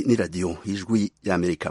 ni radiyo y'ijwi y'amerika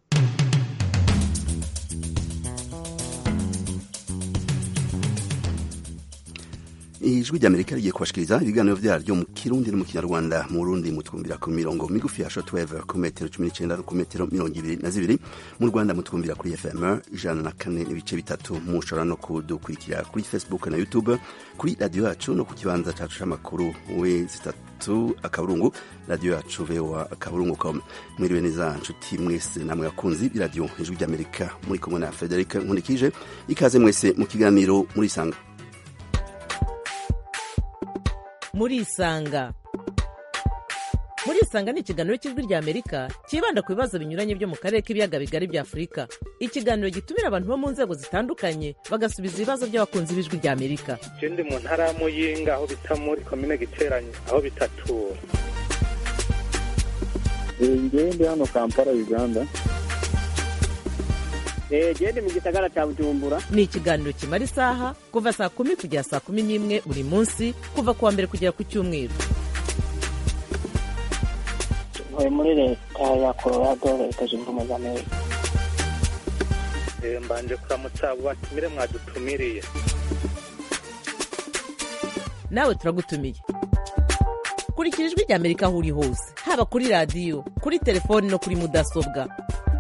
ijwi ry'amerika rigiye kubashikiriza ibiganiro vyaryo mu kirundi no mu kinyarwanda mu burundi mutwumvira ku mirongo migufi ya shortwave ku metero cumi n'icenda no ku metero mirongo ibiri na zibiri mu rwanda mutwumvira kuri fm ijana na kane n'ibice bitatu mushobora no kudukurikira kuri facebook na youtube kuri radiyo yacu no ku kibanza cacu c'amakuru we zitatu akaburungu radiyo yacu voa akaburungu com mwiriwe neza nshuti mwese namwe bakunzi b'iradiyo ijwi ry'amerika muri kumwe na frederic nkundikije ikaze mwese mu kiganiro murisanga murisanga murisanga ni ikiganiro cy'ijwi rya amerika cyibanda ku bibazo binyuranye byo mu karere k'ibiyaga bigari bya afurika ikiganiro gitumira abantu bo mu nzego zitandukanye bagasubiza ibibazo by'abakunzi b'ijwi rya amerika je ndi mu ntara ya muyinga aho bita muri komine giteranye aho bitatura ngewe ndi hano kampala uganda gende mu gisagara cya bujumbura ni ikiganiro kimara isaha kuva saa kumi kugera saa kumi n'imwe buri munsi kuva ku wa mbere kugera ku cyumweru ntuye muri leta ya colorado leta zunze ubumwe za amerika Eh, mbanje kuramutsa abo batumire mwadutumiriye nawe turagutumiye kurikira ijwi rya amerika aho uri hose haba kuri radiyo kuri telefoni no kuri mudasobwa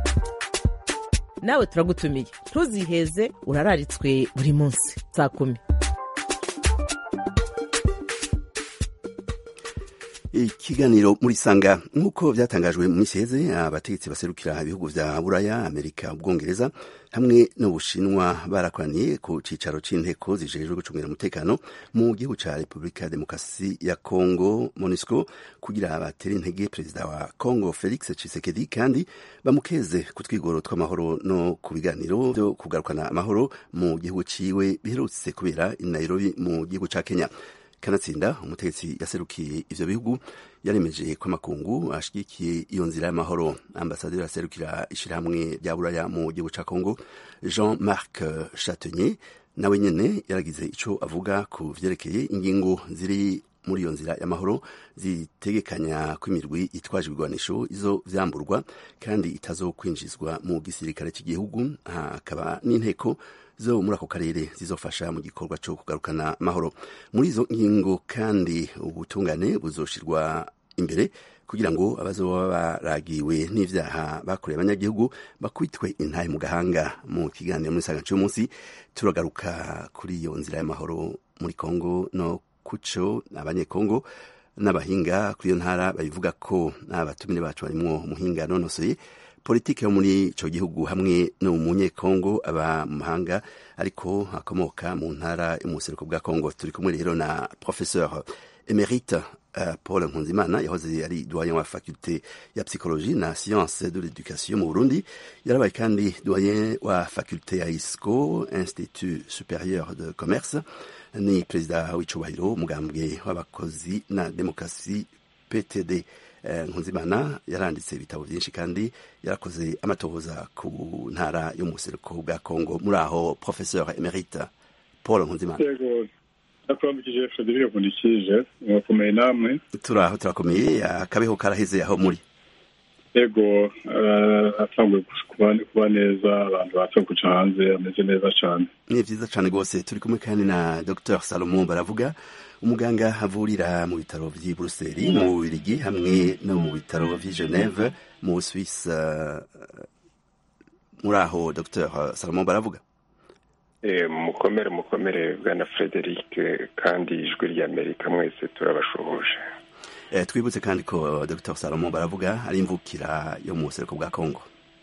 nawe turagutumiye ntuziheze urararitswe buri munsi saa kumi ikiganiro muri sanga nk'uko byatangajwe mu minsi iheze abategetsi baserukira ibihugu vya buraya amerika ubwongereza hamwe n'ubushinwa barakoraniye ku cicaro c'inteko zijejwe gucungira umutekano mu gihugu ca repubulika ya demokarasi ya congo monisco kugira batere intege perezida wa congo felix tshisekedi kandi bamukeze ku twigoro tw'amahoro no ku biganiro vyo kugarukana amahoro mu gihugu ciwe biherutse kubera i nairobi mu gihugu ca kenya kanatsinda umutegetsi yaserukiye ivyo bihugu yaremeje ko amakungu ashigikiye iyo nzira y'amahoro ambasaderi aserukira ishirahamwe rya buraya mu gihugu ca congo jean marc chatenier nawe nyene yaragize ico avuga ku vyerekeye ingingo ziri muri iyo nzira y'amahoro zitegekanya ko imirwi itwaje ibigwanisho izo vyamburwa kandi itazokwinjizwa mu gisirikare cy'igihugu hakaba n'inteko zo muri ako karere zizofasha mu gikorwa cyo kugarukana amahoro muri izo ngingo kandi ubutungane buzoshirwa imbere kugira ngo abazoba baragiwe n'ivyaha bakoreye abanyagihugu bakubitwe intahe mu gahanga mu kiganiro muri saga cy'umunsi turagaruka kuri iyo nzira y'amahoro muri Kongo no kuco abanyekongo n'abahinga kuri iyo ntara babivuga ko abatumire bacu barimwo umuhinga nonosoye politiki yo muri ico gihugu hamwe no mu munyekongo aba mu mahanga ariko akomoka mu ntara yo mu buseruko bwa kongo turi kumwe rero na professeur emerite uh, paul nkunzimana yahoze ari doyen wa faculte ya psychologie na science de l'éducation mu burundi yarabaye kandi doyen wa faculte ya isco institut supérieur de commerce ni perezida w'icubahiro umugambwe w'abakozi na demokarasi ptd nkunzimana yaranditse ibitabo byinshi kandi yarakoze amatohoza ku ntara yo mu buseruko bwa congo muri aho professeur emerite paul nkunzimana yego nakurambikije frederic nkundikije mwakomeye namwe turaho turakomeye akabeho karaheze aho muri yego atanguye kuba neza abantu batse kuca hanze ameze neza cyane ni vyiza cane rwose turi kumwe kandi na dr salomon baravuga umuganga avurira mu bitaro vy'i buruseli mu bubirigi hamwe no mu bitaro vy'i geneve mu suisse uh, muri aho dr salomon baravuga mukomere mukomere bwana frederic kandi ijwi ry'amerika mwese turabashoboje twibutse kandi ko dr salomon baravuga ari imvukira yo mu buseruko bwa congo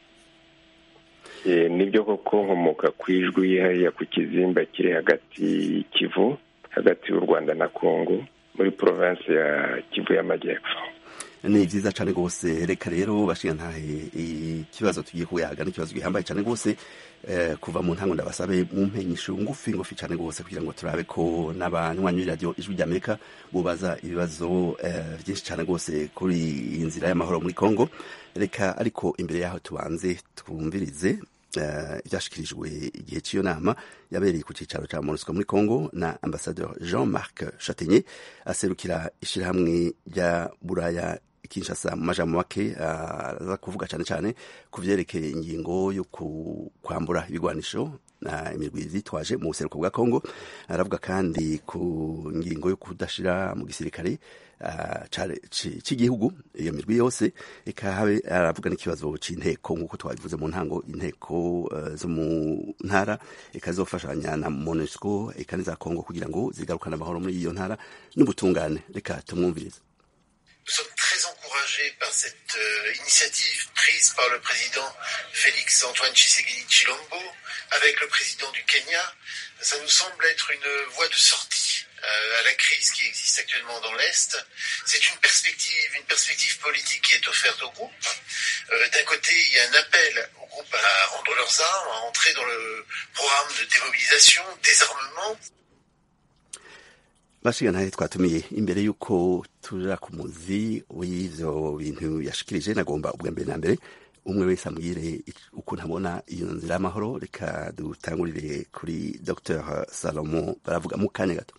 nibyo koko nkomoka ku ijwi hariya ku kizimba kiri hagati y'ikivu hagati y'u rwanda na congo muri provinsi ya kivu y'amajyepfo ni vyiza cane rwose reka rero bashinga ntahe ikibazo tugiye kuyaga n'ikibazo gihambaye cane rwose eh, kuva mu ntango ndabasabe mu mpenyisho ngufi ngufi cane rwose kugira ngo turabe ko n'abanywanyi b'iradiyo ijwi ry'amerika bubaza ibibazo eh, vyinshi cane rwose kuri iyi nzira y'amahoro muri congo reka ariko imbere yaho tubanze twumvirize ibyashikirijwe igihe cy'iyo nama yabereye ku cyicaro cya monusco muri congo na ambasaderi jean marc chatenier aserukira ishyirahamwe rya buraya kinshasa mu majambo make aza kuvuga cyane cyane ku vyerekeye ingingo yo kwambura ibigwanisho na imirwi vyitwaje mu buseruko bwa kongo aravuga kandi ku ngingo yo kudashira mu gisirikare cy'igihugu iyo mirwi yose ikahabe aravuga n'ikibazo c'inteko nk'uko twabivuze mu ntango inteko zo mu ntara ikazofashanya na monusco eka n'iza kongo kugira ngo zigarukane amahoro muri iyo ntara n'ubutungane reka tumwumvirize Nous sommes très encouragés par cette euh, initiative prise par le président Félix Antoine Tshisekedi Chilombo avec le président du Kenya. Ça nous semble être une voie de sortie euh, à la crise qui existe actuellement dans l'Est. C'est une perspective, une perspective politique qui est offerte au groupe. Euh, D'un côté, il y a un appel au groupe à rendre leurs armes, à entrer dans le programme de démobilisation, désarmement. bashigana twatumiye imbere y'uko tuja ku muzi w'ivyo bintu yashikirije nagomba ubwa mbere na mbere umwe wese ambwire uko ntabona iyo nzira y'amahoro reka dutangurire kuri dr salomo baravuga mu kanya gato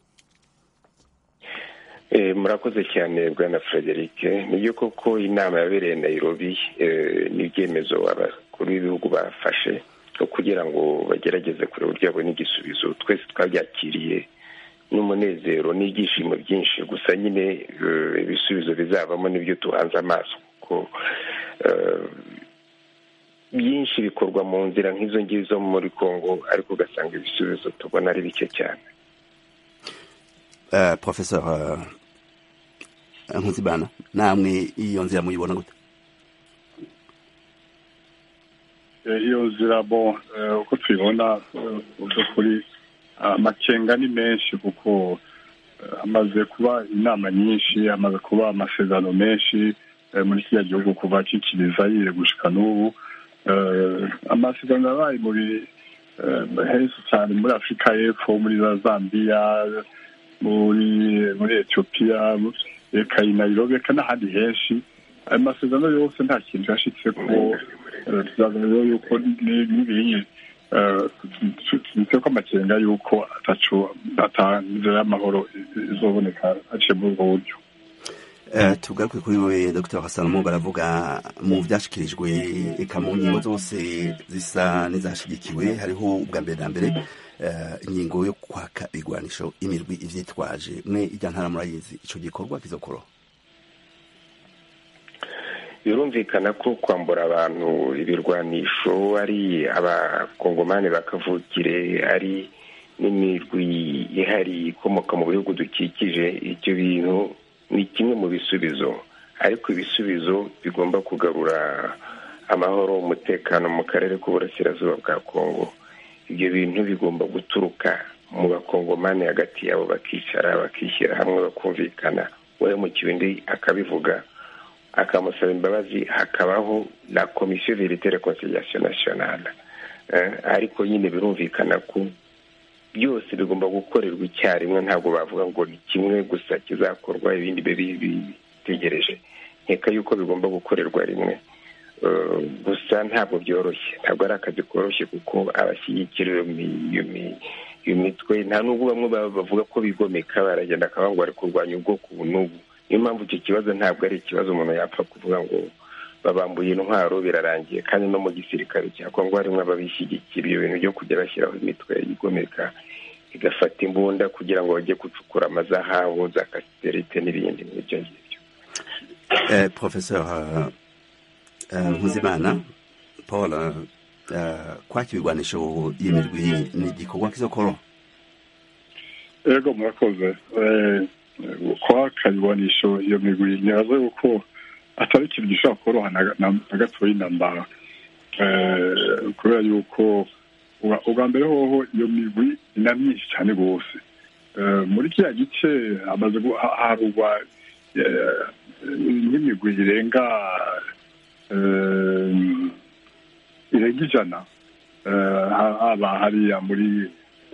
murakoze cyane bwana frederic nibyo koko inama yabereye nairobi n'ibyemezo abakuru b'ibihugu bafashe kugira ngo bagerageze kureba uburyo babona igisubizo twese twabyakiriye n'umunezero n'ibyishimo byinshi gusa nyine ibisubizo bizavamo n'ibyo tuhanze amaso kuko byinshi bikorwa mu nzira nk'izo ngizo muri congo ariko ugasanga ibisubizo tubona ari bike cyane professor nkuzibana namwe iyo nzira muyibona gute iyo nzira bo uko tubibona mu by'ukuri amakenga ni menshi kuko hamaze kuba inama nyinshi hamaze kuba amasezerano menshi muri kiriya gihugu kuva kikiriza yire gushika n'ubu amasezerano yabaye muri henshi cyane muri afurika y'epfo muri za zambiya muri muri etiyopiya reka i nairobi reka n'ahandi henshi ayo masezerano yose nta kintu yashitse ko tuzagaragaza yuko n'ibinyi tuzi ko amakenga yuko atacu atanzira y'amahoro izoboneka haciye muri ubwo buryo tugaruke kuri we dr salomo baravuga mu byashyikirijwe eka mu ngingo zose zisa n'izashyigikiwe hariho ubwa mbere na mbere ingingo yo kwaka igwanisho imirwi ivyitwaje mwe ijya ntara murayizi ico gikorwa kizokoroha birumvikana ko kwambura abantu ibirwanisho ari abakongomani bakavukire ari n'imirwi ihari ikomoka mu bihugu dukikije ibyo bintu ni kimwe mu bisubizo ariko ibisubizo bigomba kugarura amahoro umutekano mu karere k'uburasirazuba bwa kongo ibyo bintu bigomba guturuka mu bakongomani hagati yabo bakicara bakishyira hamwe bakumvikana uwahemukiwe undi akabivuga akamusaba imbabazi hakabaho na komisiyo verite reconciliation nationale ariko nyine birumvikana ko byose bigomba gukorerwa icyarimwe ntabwo bavuga ngo ni kimwe gusa kizakorwa ibindi bitegereje nkeka yuko bigomba gukorerwa rimwe gusa ntabwo byoroshye ntabwo ari akazi koroshye kuko abashyigikira iyo mitwe nta n'ubwo bamwe bavuga ko bigomeka baragenda akavuga ngo bari kurwanya ubwoko ubu n'ubu niyo mpamvu icyo kibazo ntabwo ari ikibazo umuntu yapfa kuvuga ngo babambuye intwaro birarangiye kandi no mu gisirikare cya kongo harimo ababishyigikira ibyo bintu byo kujya bashyiraho imitwe igomeka igafata imbunda kugira ngo bajye gucukura amazahabu za kasiterite n'ibindi nk'ibyo ngibyo professeur nkuzimana paul kwaka ibigwanisho y'imirwi ni igikorwa kizokoroha ego murakoze kwaka ibigwanisho iyo migwi ntibaze yuko atari ikintu gishobora koroha na gatoya intambara kubera yuko ubwa mbere hoho iyo migwi ni na myinshi cyane rwose muri kiriya gice hamaze harugwa nk'imigwi irenga irenga ijana haba hariya muri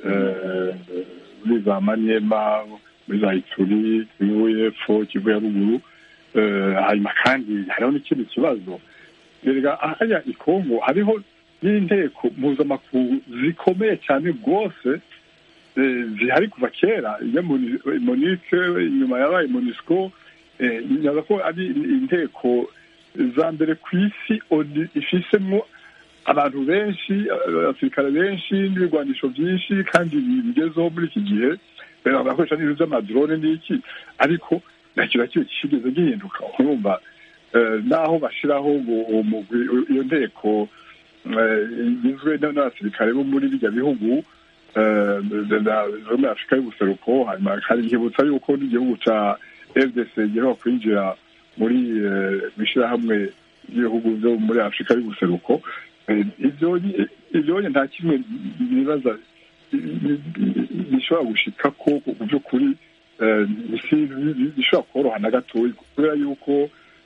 muri za manyema muri za ituri kivu y'epfo kivu ya ruguru hanyuma kandi hariho n'ikindi kibazo rega hariya i kongo hariho n'inteko mpuzamakungu zikomeye cyane rwose zihari kuva kera iyo monike inyuma yabaye monisco nyaza ko ari inteko za mbere ku isi ifisemo abantu benshi abasirikare benshi n'ibigwanisho byinshi kandi bigezeho muri iki gihe bagakoresha n'ibintu by'amadrone n'iki ariko nta kintu na kimwe kigeze gihinduka urumva naho bashyiraho iyo nteko igizwe n'abasirikare bo muri bijya bihugu zo muri afurika y'ubuseruko hanyuma nkibutsa yuko n'igihugu cya fdc giheruka kwinjira muri ishyirahamwe ry'ibihugu byo muri afurika y'ubuseruko ibyo nta kimwe nibaza bishobora gushika ko mu by'ukuri bishobora koroha na gatoya kubera yuko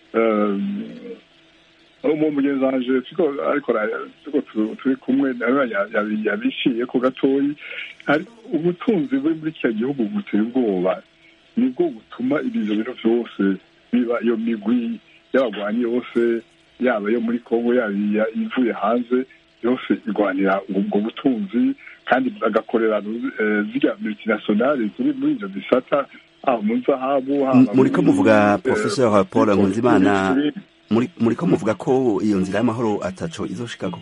mu mugenzi wanje ariko turi kumwe yabiciye ko gatoya ubutunzi buri muri kiriya gihugu buteye ubwoba nibwo butuma ibyo bintu byose biba iyo migwi y'abagwanyi yose yaba yo muri kongo yaba ivuye hanze yose irwanira ubwo butunzi kandi bagakorera ziriya multinationale ziri muri ibyo bisata haba mu zahabu muri ko muvuga professeur paul nkunzimana muri ko muvuga ko iyo nzira y'amahoro ataco izoshikako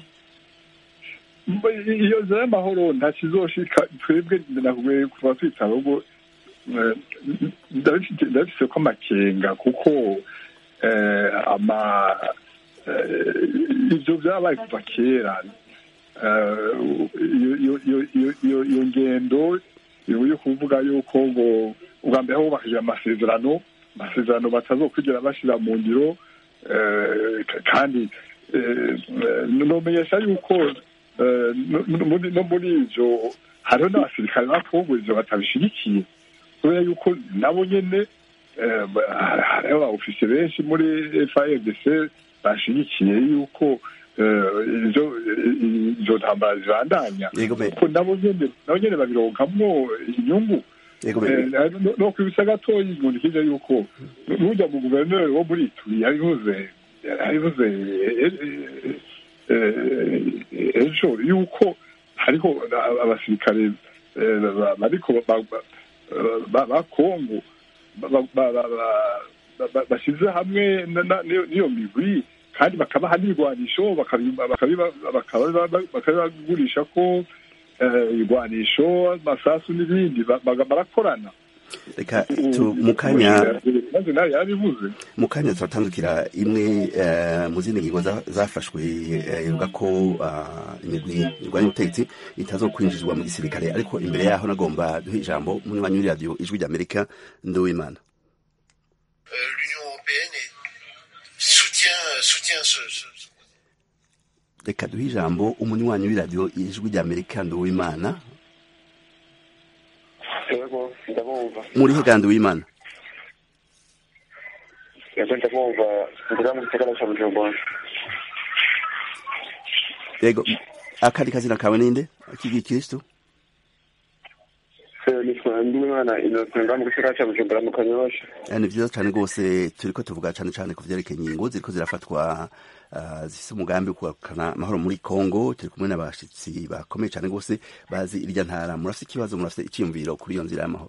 iyo nzira y'amahoro ntacyo izoshika twebwe nakubwiye kuva twitaba ubwo ndabifise ko amakenga kuko ama ibyo byabaye kuva kera iyo ngendo yo kuvuga yuko ngo ubwa mbere hubakije amasezerano amasezerano batazokwigera bashyira mu ngiro kandi nomenyesha yuko no muri ibyo hariho n'abasirikare bafunguye ibyo batabishyigikiye kubera yuko nabo nyine hariho abofisiye benshi muri frdc bashyigikiye yuko izo ntambara zibandanya kuko nabo nyine babironkamwo inyungu no kwibutsa gatoya inkunda ikije yuko n'ujya mu guverineri wo muri ituri yabivuze yabivuze ejo yuko hariho abasirikare bariko ba kongo bashyize hamwe n'iyo migwi kandi bakabaha n'ibigwanisho bakabibagurisha ko ibigwanisho amasasu n'ibindi barakorana reka mu kanya maze nawe yarabivuze mu kanya turatandukira imwe mu zindi ngingo zafashwe ivuga ko imigwi irwanya ubutegetsi itazokwinjizwa mu gisirikare ariko imbere yaho nagomba duha ijambo munywanyi w'iradiyo ijwi ry'amerika nduwimana l'Union européenne soutient, soutient ce, ce, reka duhe ijambo umunywanyi w'iradiyo ijwi ry'amerika nduwimana yego ndabumva muri hegandi w'imana yego ndabumva ngira mu gisagara cya bujumbura yego akandi kazina kawe ninde kigikristo nitwa ndimwana inosenga mu gisagara cya bujumbura mu kanyosha ni vyiza cane rwose turiko tuvuga cane cane ku vyerekeye ingingo ziriko zirafatwa uh, zifise umugambi wo kugarukana amahoro muri congo turi kumwe n'abashitsi bakomeye cane rwose bazi irya ntara murafise ikibazo murafise iciyumviro kuri iyo nzira y'amahoro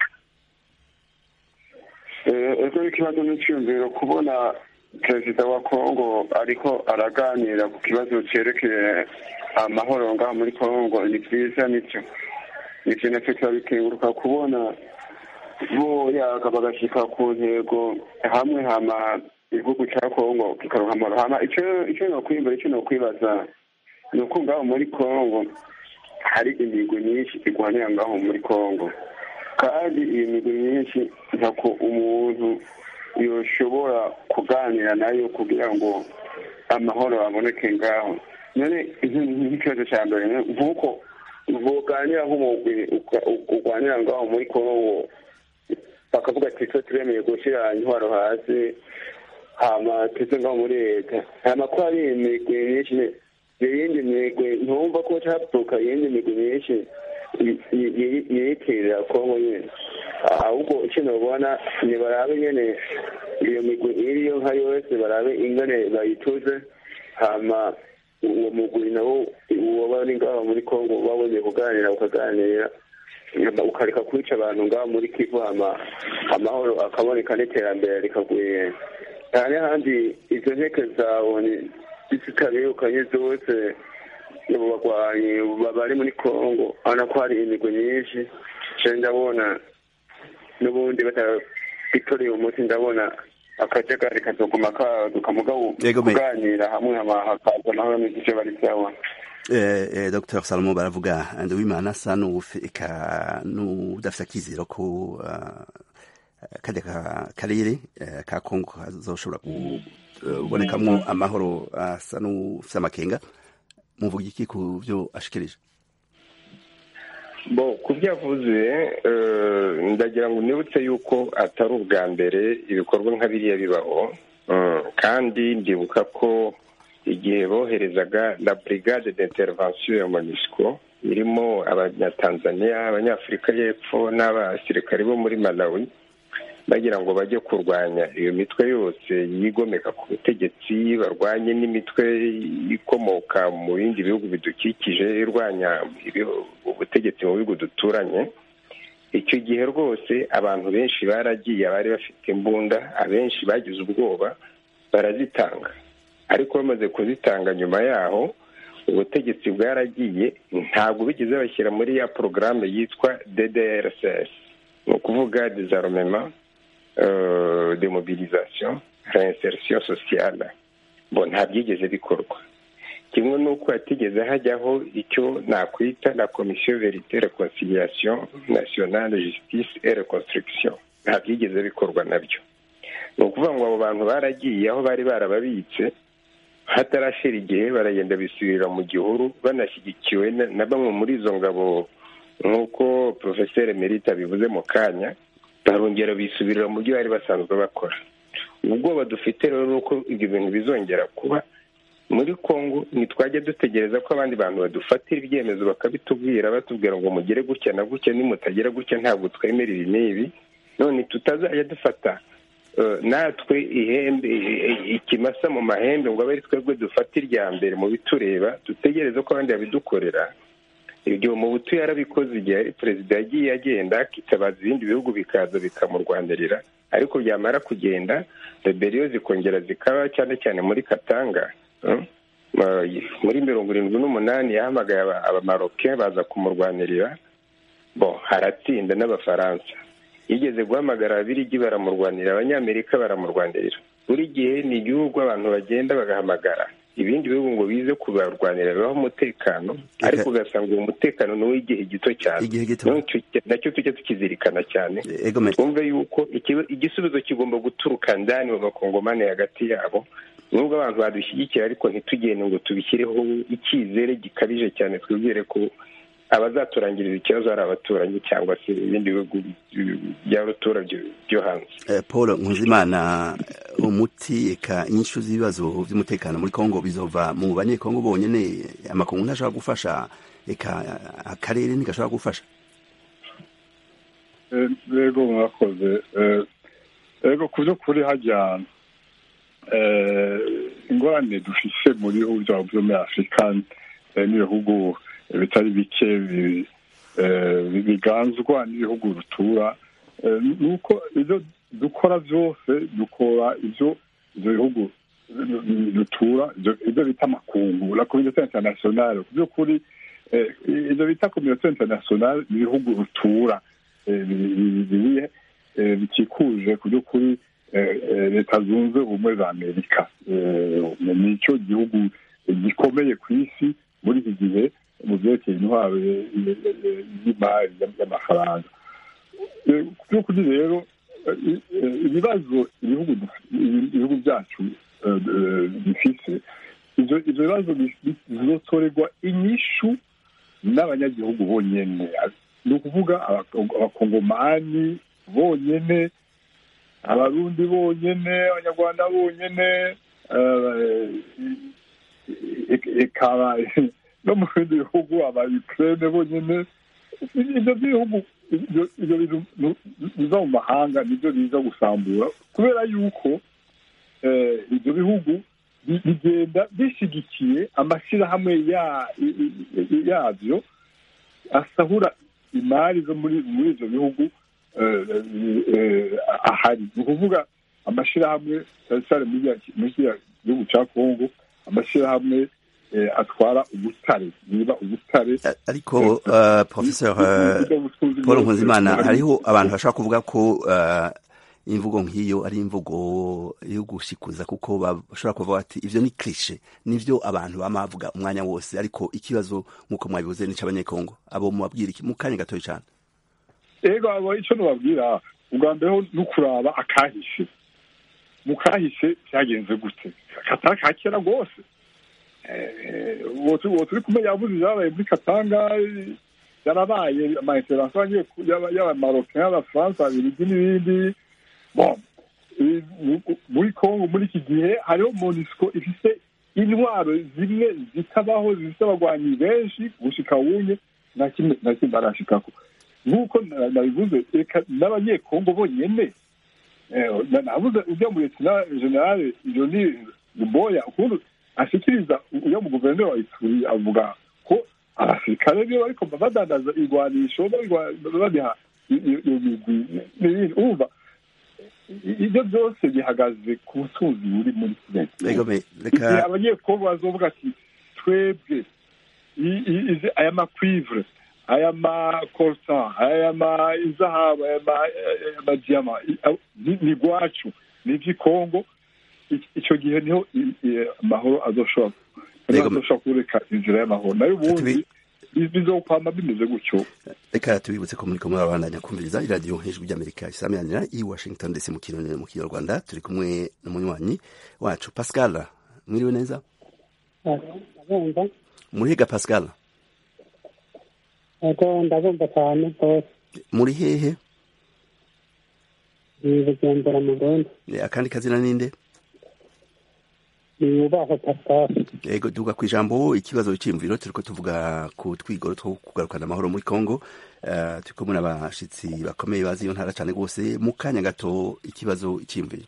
ego ikibazo n'iciyumviro kubona perezida wa congo ariko araganira ku kibazo cerekeye amahoro ngaha muri congo ni vyiza nico ivyo navyo turabikenguruka kubona bo yaga bagashika ku ntego hamwe hama igihugu ca congo kikaronka amahoro hama ico ico nokwimbura ico nokwibaza ni uko ngaho muri congo hari imigwi myinshi igwanira ngaho muri congo kandi iyo migwi myinshi ntako umuntu yoshobora kuganira nayo kugira ngo amahoro aboneke ngaho none nk'ikibazo ca mbere nk'uko boganira nk'umugwi ugwanira ngaho muri kongo bakavuga ati twe turemeye gushyira intwaro hasi hama tuze ngaho muri leta hama ko hari imigwi myinshi iyindi migwi ntumva ko cavuka iyindi migwi myinshi yiyitirira kongo nyene ahubwo icyo nobona nibarabe nyene iyo migwi iriyo nka yose barabe ingane bayituze hama uwo mugwi nawo uwo bari ngaho muri kongo babonye kuganira ukaganira ukareka kwica abantu ngaho muri kivu hama amahoro akaboneka n'iterambere rikagwira cyane handi izo nteke zawe zitarirukanye zose mu bagwanyi bari muri kongo urabona ko hari imigwi myinshi nshya ndabona n'ubundi batabitoreye umuti ndabona akajagari kazoguma kaduka mugabo kuganira hamwe hakaza amahoro n'igice bari sawa eh, dr salomo baravuga nduwimana asa n'udafite akizero ko uh, kajya karere uh, ka kongo kazoshobora kubonekamwo uh, amahoro asa n'ufite amakenga muvuga iki ku byo ashikirije bo ku byo avuze ndagira ngo nibutse yuko atari ubwa mbere ibikorwa nka biriya bibaho kandi ndibuka ko igihe boherezaga la brigade d'intervention ya monisco irimo abanyatanzania abanyafurika y'epfo n'abasirikari bo muri malawi bagira ngo bajye kurwanya iyo mitwe yose yigomeka ku butegetsi barwanye n'imitwe ikomoka mu bindi bihugu bidukikije irwanya ubutegetsi mu bihugu duturanye icyo gihe rwose abantu benshi baragiye abari bafite imbunda abenshi bagize ubwoba barazitanga ariko bamaze kuzitanga nyuma yaho ubutegetsi bwaragiye ntabwo bigeze bashyira muri ya porogaramu yitwa ddrcs ni ukuvuga dezaromema demobilisation reinsertion sociale bo nta byigeze bikorwa kimwe n'uko hatigeze hajyaho icyo nakwita la komisiyo verite reconciliation nationale justice et reconstruction nta byigeze bikorwa nabyo ni ukuvuga ngo abo bantu baragiye aho bari barababitse hatarashira igihe baragenda bisubirira mu gihuru banashyigikiwe na bamwe muri izo ngabo nk'uko porofeseri merita bivuze mu kanya barongera bisubirira mu byo bari basanzwe bakora ubwoba dufite rero ni uko ibyo bintu bizongera kuba muri congo ntitwajya dutegereza ko abandi bantu badufatira ibyemezo bakabitubwira batubwira ngo mugere gutya na gutya nimutagera gutya ntabwo twemera ibi n'ibi none tutazajya dufata natwe ihembe ikimasa mu mahembe ngo abe ari twebwe dufata irya mbere mu bitureba dutegereze ko abandi babidukorera ibyo mu butu yarabikoze igihe ari perezida yagiye agenda akitabaza ibindi bihugu bikaza bikamurwanirira ariko byamara kugenda reberiyo zikongera zikaba cyane cyane muri katanga muri mirongo irindwi n'umunani yahamagaye abamaroke baza kumurwanirira bo haratsinda n'abafaransa yigeze guhamagara ababirigi baramurwanira abanyamerika baramurwanirira buri gihe ni igihugu abantu bagenda bagahamagara ibindi bihugu ngo bize kubarwanira bibaho umutekano ariko ugasanga uwo mutekano ni uw'igihe gito cyane nacyo tujya tukizirikana cyane twumve yuko igisubizo kigomba guturuka ndani mu bakongomani hagati yabo nubwo abantu badushyigikira ariko ntitugende ngo tubishyireho icyizere gikabije cyane twibwire ko abazaturangiriza ikibazo ari abaturanyi cyangwa se ibindi bihugu bya ruturage byo hanze paul nkuzimana umuti eka inyishu z'ibibazo by'umutekano muri congo bizova mu banyekongo bonyine amakungu ntashobora gufasha eka akarere ntigashobora gufasha rego mwakoze rego ku by'ukuri hajya ingorane dufise mu bihugu byabo byo muri afurika n'ibihugu bitari bike biganzwa n'ibihugu rutura ni uko ibyo dukora byose dukora ibyo ibyo bihugu dutura ibyo bita amakungu la communauté internationale ku by'ukuri ibyo bita communauté internationale ni ibihugu rutura biriye bikikuje ku by'ukuri leta zunze ubumwe za amerika ni icyo gihugu gikomeye ku isi muri iki gihe mu byerekeye intwaro y'imari y'amafaranga ku by'ukuri rero ibibazo ibihugu byacu bifite ibyo bibazo bizotorerwa inyishu n'abanyagihugu bonyine ni ukuvuga abakongomani bonyine abarundi bonyine abanyarwanda bonyine ikaba no mu bindi bihugu aba ukraine bonyine ibyo bihugu ibyo bintu biza mu mahanga nibyo biza gusambura kubera yuko ibyo bihugu bigenda bishyigikiye amashyirahamwe yabyo asahura imari zo muri muri ivyo bihugu ahari ni ukuvuga amashyirahamwe cyane cyane muri kiriya gihugu cya kongo amashyirahamwe atwara ubutare niba ubutare ariko professeur paul nkuzimana hariho abantu bashobora kuvuga ko imvugo nk'iyo ari imvugo yo gushikuza kuko bashobora kuvuga ati ivyo ni cliche nivyo abantu bama bavuga umwanya wose ariko ikibazo nk'uko mwabivuze ni c'abanyekongo abo mubabwira iki mu kanya gatoya cane ego abo ico nobabwira ubwa mbere ho n'ukuraba akahishe mu kahise vyagenze gute katari ka kera rwose uwo turi kumenya yavuze ibyabaye muri katanga yarabaye amaintervention y'abamaroke y'abafaransa abirigi n'ibindi bon muri congo muri iki gihe hariho monisco ifise intwaro zimwe zitabaho zifite abagwanyi benshi gushika wunye nta kimwe nta kimwe barashikako nk'uko nabivuze reka n'abanyekongo bonyene navuze ujya mu leta generale joni luboya ukuntu ashikiriza uyo mu guverineri wa ituri avuga ko abasirikare niyo bariko badandaza igwanisho babiha iyo migwi n'ibindi urumva ibyo byose bihagaze ku butunzi buri muri kigali abanyekongo bazovuga ati twebwe aya makwivre aya makorsan aya izahabu aya madiyama ni gwacu ni ivy'ikongo icyo gihe niho amahoro azoshobora azoshobora kureka inzira y'amahoro nayo ubundi bizokwama bimeze gutyo reka tubibutse ko muriko murabandanya kumviriza iradiyo hejuru ry'amerika isamiranyira i washington ndetse mu kirundi mu kinyarwanda turi kumwe n'umunywanyi wacu pascal mwiriwe neza murihiga pascal ego ndabumva cyane rwose muri hehe ni bugendera mu burundi akandi kazina ninde yubaho pascal yego tuvuga ku ijambo ikibazo cy'imviro turiko tuvuga ku twigoro two kugarukana amahoro muri congo uh, turi kumwe n'abashitsi bakomeye bazi iyo ntara cyane rwose mu kanya gato ikibazo cy'imviro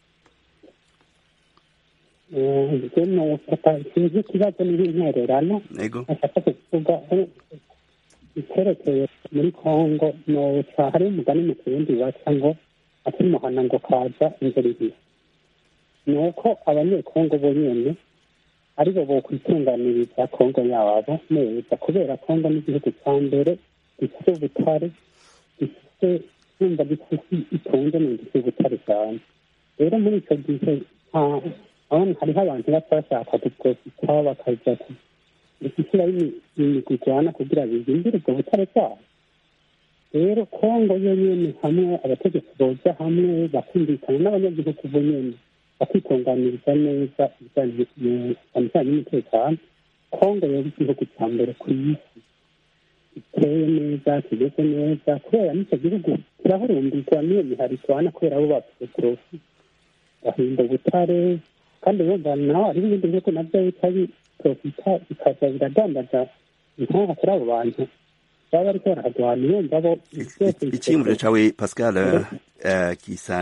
sinzi ikibazo n'intererano yego ashaka kuvuga icyerekeye muri congo noca hariho umugani mu kirundi baca ngo akimuhana ngo kaza inzira ibiri ni uko abanyekongo bonyene aribo bokwitunganiriza kongo yabo neza kubera kongo n'igihugu cya mbere gifite ubutare gifite yumva gifite itunze ni gifite ubutare cyane rero muri icyo gihe hariho abantu basa bashaka guprofita bakaja gushyiraho imigwi ijana kugira bihimbire ubwo butare bwabo rero kongo yo nyene hamwe abategetsi boja hamwe bakumvikana n'abanyagihugu bo nyene bakitunganiriza neza ibijyanye n'umutekano kongo yari igihugu cya mbere ku isi giteye neza kimeze neza kubera n'icyo gihugu kirahurumbirwa n'iyo miharikwana kubera bo bafite porofi bahinda ubutare kandi bumva naho hariho ibindi bihugu nabyo bita biprofita bikaza biradandaza inkanka kuri abo bantu baba bariko barahagwana yumva bo icyiyumviro cawe pascal gisa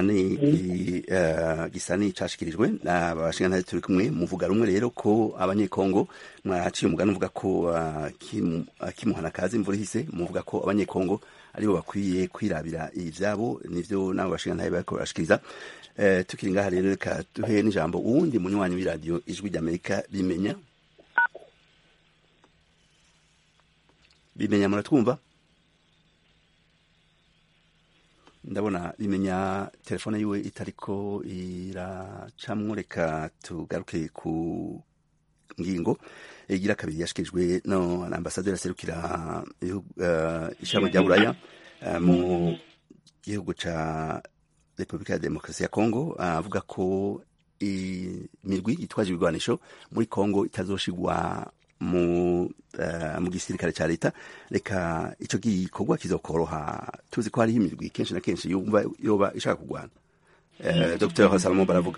ni cashikirijwe abashingantahe turi kumwe muvuga rumwe rero ko abanyekongo mwaciye umugani uvuga ko kimuhana kazi imvura ihise muvuga ko abanyekongo aribo bakwiye kwirabira ivyabo nivyo nabo bashingantahe bariko barashikiriza tukiri ngaha rero reka duhe n'ijambo uwundi munywanyi w'iradiyo ijwi ry'amerika bimenya bimenya muratwumva ndabona bimenya telefone yiwe itariko iracamwo reka tugaruke ku ngingo igira kabiri yashikirijwe no na ambasaderi aserukira ishami rya buraya mu gihugu ca repubulika ya demokarasi ya kongo avuga ko imirwi itwaje ibigwanisho muri kongo itazoshigwa mu uh, mu gisirikare ca leta reka ico gikorwa kizokoroha tuzi ko hariho imirwi kenshi na kenshi yumva yoba ishaka kurwana uh, dr salomo baravuga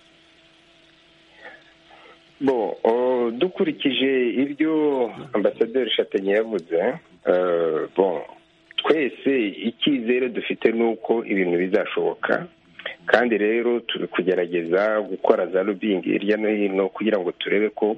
bo uh, dukurikije ibyo ambasaderi shatenye yavuze uh, bon twese icyizere dufite ni uko ibintu bizashoboka kandi rero turi kugerageza gukora za lobbying hirya no hino kugira ngo turebe ko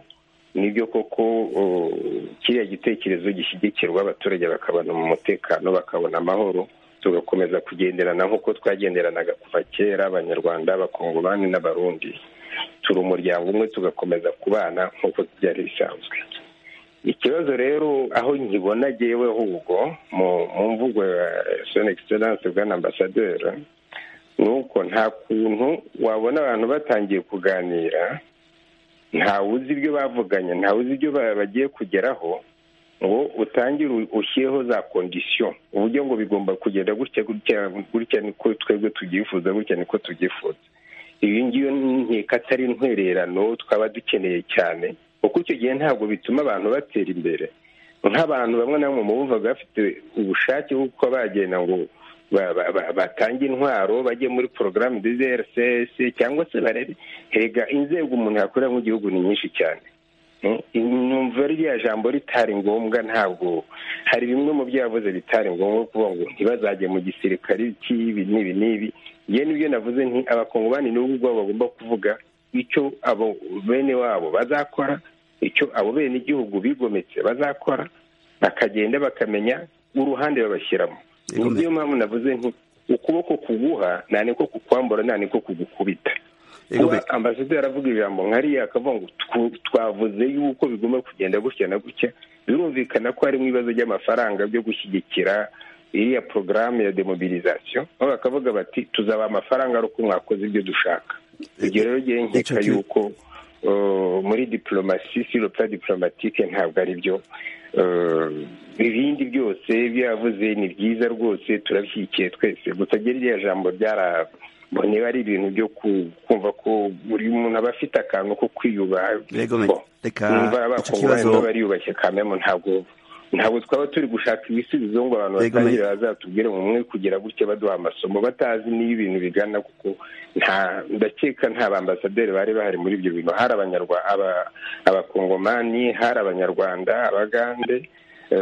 nibyo koko kiriya gitekerezo gishyigikirwa abaturage bakabona mu mutekano bakabona amahoro tugakomeza kugenderana nk'uko twagenderanaga kuva kera abanyarwanda abakongomani n'abarundi turi umuryango umwe tugakomeza kubana nk'uko byari bisanzwe ikibazo rero aho nkibona agewe ahubwo mu mvugo ya soni egiseranse bwana ambasaderi ni uko nta kuntu wabona abantu batangiye kuganira ntawe uzi ibyo bavuganye ntawe uzi ibyo bagiye kugeraho ngo utangire ushyireho za kondisiyo uburyo ngo bigomba kugenda gutya gutya gutya niko twebwe tubyifuza gutya niko tubyifuza iyi ngiyo nkeka atari intwererano twaba dukeneye cyane kuko icyo gihe ntabwo bituma abantu batera imbere nk'abantu bamwe na bamwe mu bumvaga bafite ubushake bwo kuba bagenda ngo batange intwaro bajye muri porogaramu de rcs cyangwa se barebe hega inzego umuntu yakorera mu gihugu ni nyinshi cyane numva ririya jambo ritari ngombwa ntabwo hari bimwe mu byo yavuze bitari ngombwa kuvuga ngo ntibazajye mu gisirikare cy'ibi n'ibi n'ibi yewe nibyo navuze nti abakongomani n'ubu ubwabo bagomba kuvuga icyo abo bene wabo bazakora icyo abo bene igihugu bigometse bazakora bakagenda bakamenya uruhande babashyiramo niyo mpamvu navuze nti ukuboko kuguha nta niko kukwambura nta niko kugukubita kuba ambasaderi aravuga ijambo nkariya akavuga ngo twavuze yuko bigomba kugenda gutya na gutya birumvikana ko harimo ibibazo by'amafaranga byo gushyigikira iriya porogaramu ya demobilizasiyo aho bakavuga bati tuzaba amafaranga ari uko mwakoze ibyo dushaka ibyo rero ngewe nkeka yuko muri diporomasi siro pura diporomatike ntabwo ari byo ibindi byose ibyo yavuze ni byiza rwose turabishyigikiye twese gusa iriya jambo ryara niba ari ibintu byo kumva ko buri muntu aba afite akantu ko kwiyubaha numva abakongomani bariyubashye kamemo ntabwo ntabwo twaba turi gushaka ibisubizo ngo abantu batangire bazatubwire mu mwe kugira gutya baduha amasomo batazi niyo ibintu bigana kuko nta ndakeka nta bambasaderi bari bahari muri ibyo bintu hari abakongomani hari abanyarwanda abagande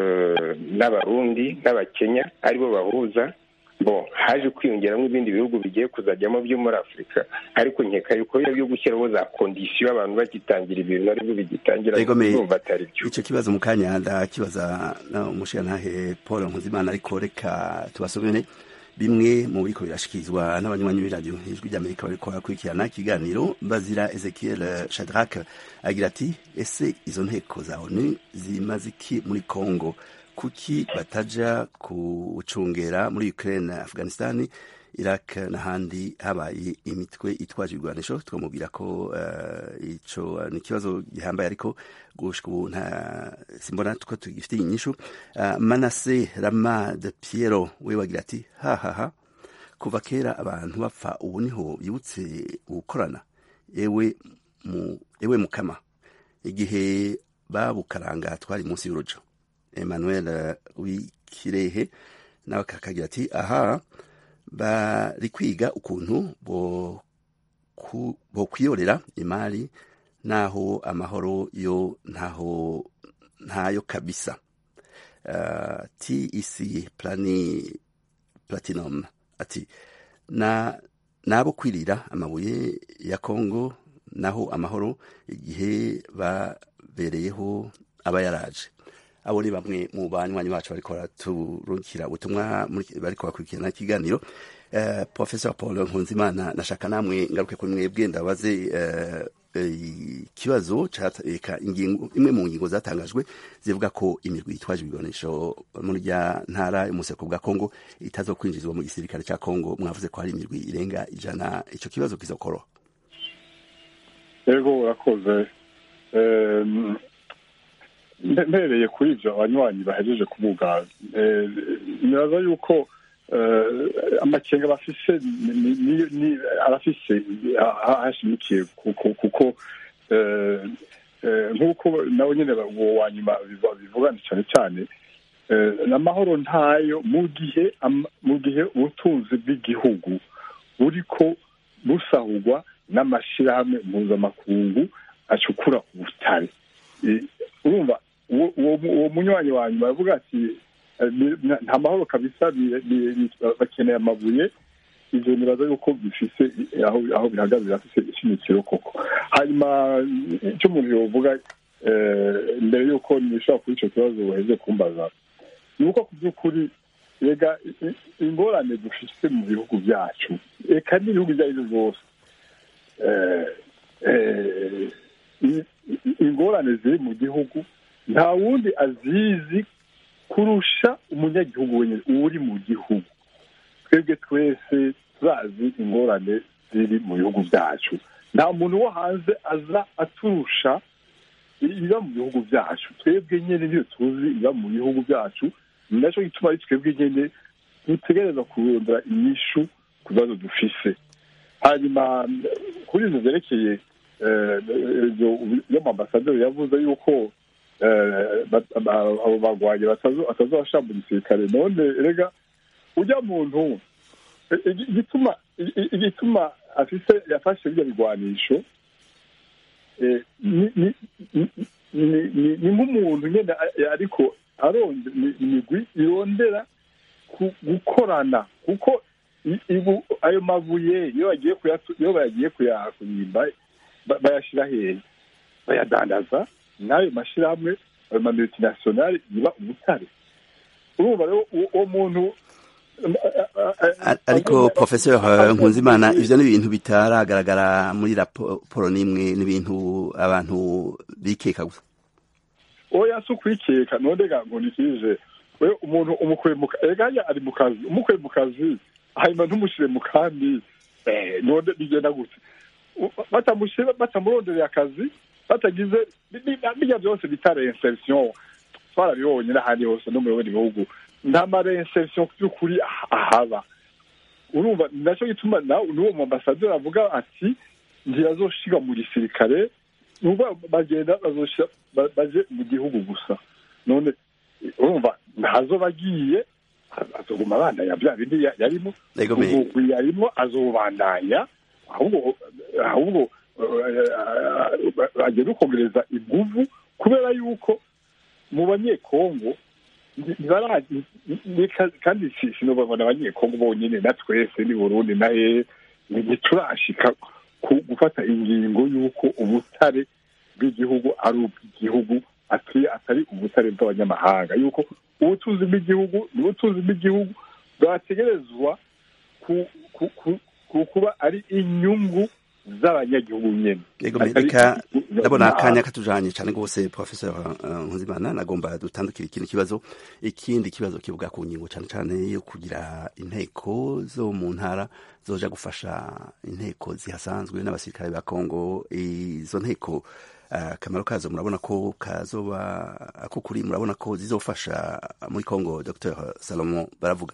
n'abarundi n'abakenya aribo bahuza bo haje kwiyongeramo ibindi bihugu bigiye kuzajyamo byo muri afurika ariko nkeka yuko byo gushyiraho za kondisiyo abantu bagitangira ibintu aribyo bigitangira kumva atari byo icyo kibazo mu kanya ndakibaza umushirantahe paul nkuzimana ariko reka tubasomere bimwe mu biriko birashikirizwa n'abanywanyi b'iradiyo ijwi ry'amerika bariko barakurikirana ikiganiro bazira ezekiel shadrack agira ati ese izo nteko za onu zimaze iki muri congo kuki bataja kucungera muri Ukraine Afghanistan Iraq n'ahandi habaye imitwe itwaje ibigwanisho twamubwira ko uh, ico ni ikibazo gihambaye ariko gushika ubu nta simbona tuko tugifitiye inyishu uh, Manase Rama de Piero we wagira ati hahaha kuva kera abantu bapfa ubu niho bibutse gukorana ewe mu ewe mukama igihe babukaranga twari munsi y'urujo emmanuel wikirehe nawe kakagira ati aha bari kwiga ukuntu bo kwiyorera imari naho amahoro yo ntaho ntayo kabisa uh, tec plani platinum ati na nabo kwirira amabuye ya kongo naho amahoro igihe babereyeho aba yaraje abo ni bamwe mu banywanyi bacu bariko baraturukira ubutumwa bariko bakurikirana ikiganiro uh, professor paul nkunzimana nashaka namwe ngaruke kuri mwebwe ndabaze ikibazo uh, eka ingingo imwe mu ngingo zatangajwe zivuga ko imirwi itwaje ibigwanisho muri rya ntara y'umuseko bwa kongo itazo kwinjizwa mu gisirikare ca kongo mwavuze ko hari imirwi irenga ijana ico kibazo kizokoroha yego urakoze mpereye kuri ibyo abanywanyi bahejeje kuvuga nibaza yuko amakenga bafise arafise hashimikiye kuko nk'uko nawe nyine uwo wa nyuma bivugana cyane cyane amahoro ntayo mu gihe mu gihe ubutunzi bw'igihugu buriko busahurwa n'amashyirahamwe mpuzamakungu acukura ubutare urumva uwo munywanyi wa nyuma aravuga ati nta mahoro kabisa bakeneye amabuye ibyo nibaza yuko bifise aho bihagaze birafise ishimikiro koko hanyuma icyo umuntu yovuga mbere y'uko nishobora kuri icyo kibazo buheze kumbaza ni uko ku by'ukuri rega ingorane dufite mu bihugu byacu reka n'ibihugu ibyo ari byo byose ingorane ziri mu gihugu nta wundi azizi kurusha umunyagihugu wenyine uri mu gihugu twebwe twese turazi ingorane ziri mu bihugu byacu nta muntu wo hanze aza aturusha iba mu bihugu byacu twebwe nyine niyo tuzi iba mu bihugu byacu ni nacyo gituma ari twebwe nyine dutegereza kurondera inyishu ku bibazo dufise hanyuma kuri izo zerekeye iyo ambasaderi yavuze yuko abo barwanyi batazabasha mu gisirikare none rega ujya muntu igituma igituma afise yafashe birya bigwanisho ni nk'umuntu nyine ariko aronze imigwi irondera gukorana kuko ayo mabuye iyo bagiye iyo bagiye kuyimba bayashyira hehe bayadandaza n'ayo mashyirahamwe ayo mamultinasiyonari yiba umutare urumva rero uwo muntu ariko professeur nkunzimana ivyo ni ibintu bitaragaragara muri raporo n'imwe n'ibintu abantu bikeka gusa oya si ukwikeka none ga ngo nikije we umuntu umukuye mu eganya ari mu kazi umukuye mu kazi hanyuma ntumushire mu kandi none bigenda gute batamushyira batamurondereye akazi batagize bijya byose bita reinsertion twarabibonye n'ahandi hose no mu bindi bihugu nta ma reinsertion by'ukuri ahaba urumva nacyo gituma nawe n'uwo mu ambasaderi avuga ati ntibazoshiga mu gisirikare nubwo bagenda baje mu gihugu gusa none urumva ntazo bagiye azoguma abandanya bya bindi yarimo umugwi yarimo azobandanya ahubwo ahubwo bagenda ukongereza inguvu kubera yuko mu banyekongo kandi sinubabona abanyekongo bonyine na twese ni burundi na hehe ntiturashika gufata ingingo y'uko ubutare bw'igihugu ari ubw'igihugu atari ubutare bw'abanyamahanga yuko ubutunzi bw'igihugu ni ubutunzi bw'igihugu bwategerezwa kuba ari inyungu z'abanyagihugu nyine reka ndabona akanya katujanye cyane rwose professeur nkuzimana nagomba dutandukira ikindi kibazo ikindi kibazo kivuga ku ngingo cyane cyane yo kugira inteko zo mu ntara zoja gufasha inteko zihasanzwe n'abasirikare ba kongo izo nteko akamaro uh, kazo murabona ko kazoba ako kuri murabona ko zizofasha muri kongo dr salomo baravuga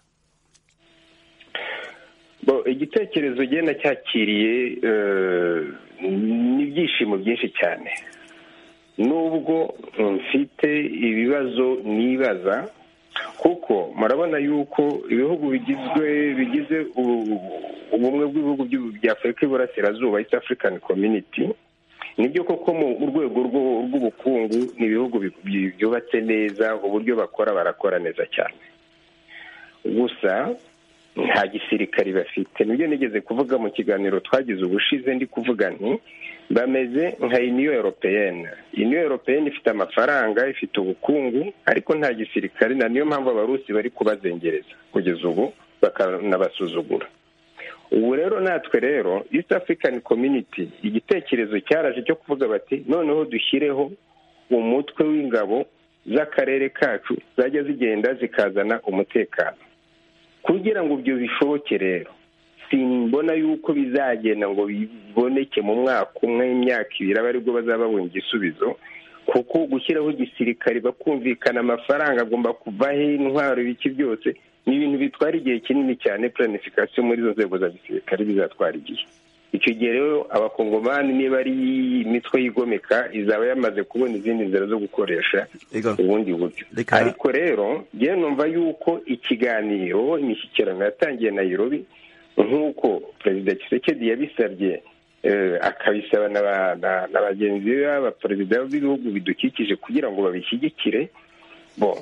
igitekerezo genda cyakiriye n'ibyishimo byinshi cyane nubwo mfite ibibazo nibaza kuko murabona yuko ibihugu bigizwe bigize ubumwe bw'ibihugu bya afurika y'iburasirazuba east african community nibyo koko mu rwego rw'ubukungu ni ibihugu byubatse neza uburyo bakora barakora neza cyane gusa nta gisirikari bafite nibyo nigeze kuvuga mu kiganiro twagize ubushize ndi kuvuga nti bameze nka uniyo europeyene uniyo europeyene ifite amafaranga ifite ubukungu ariko nta gisirikari na niyo mpamvu abarusi bari kubazengereza kugeza ubu bakanabasuzugura ubu rero natwe rero east african community igitekerezo cyaraje cyo kuvuga bati noneho dushyireho umutwe w'ingabo z'akarere kacu zajya zigenda zikazana umutekano kugira ngo ibyo bishoboke rero simbona yuko bizagenda ngo biboneke mu mwaka umwe imyaka ibiri aba aribwo bazaba babona igisubizo kuko gushyiraho igisirikare bakumvikana amafaranga agomba kuvaho intwaro ibiki byose ni ibintu bitwara igihe kinini cyane planification muri izo nzego za gisirikare bizatwara igihe icyo gihe rero abakongomani niba ari imitwe yigomeka izaba yamaze kubona izindi nzira zo gukoresha ubundi buryo ariko rero ngewe numva yuko ikiganiro imishyikirano yatangiye nayirobi nk'uko perezida kisekedi yabisabye akabisaba na bagenzi be b'abaperezida b'ibihugu bidukikije kugira ngo babishyigikire bo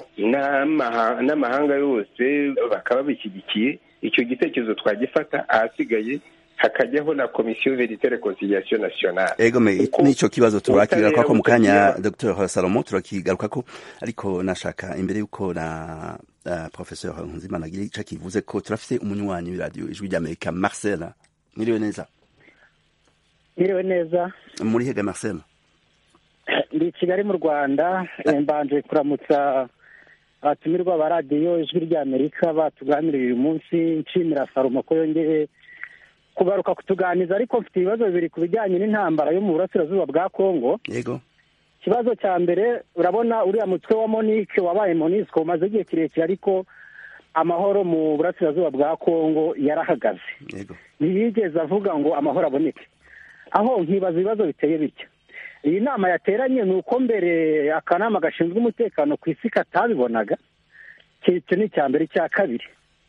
n'amahanga yose bakaba babishyigikiye icyo gitekerezo twagifata ahasigaye hakajyaho na komisiyo verite reconciliation nationale ego me Uko- nico kibazo turakigaruka ko mu kanya ubutabera Dr Salomo turakigaruka ko ariko nashaka imbere yuko na uh, professeur Nzimana agira ico kivuze ko turafise umunywanyi w'iradio ijwi ry'Amerika Marcel Mwiriwe neza Mwiriwe neza muri hega Marcel ndi i kigali mu rwanda eh, mbanje kuramutsa abatumirwa ba radiyo ijwi ry'amerika batuganiriye uyu munsi nshimira salomo ko yongeye kugaruka kutuganiza ariko mfite ibibazo bibiri ku bijyanye n'intambara yo mu burasirazuba bwa kongo yego ikibazo cya mbere urabona uriya mutwe wa monike wabaye monisco umaze igihe kirekire ariko amahoro mu burasirazuba bwa kongo yarahagaze yego ntiyigeze avuga ngo amahoro aboneke aho nkibaza ibibazo biteye bityo iyi nama yateranye ni uko mbere akanama gashinzwe umutekano ku isi katabibonaga icyo ni icya mbere icya kabiri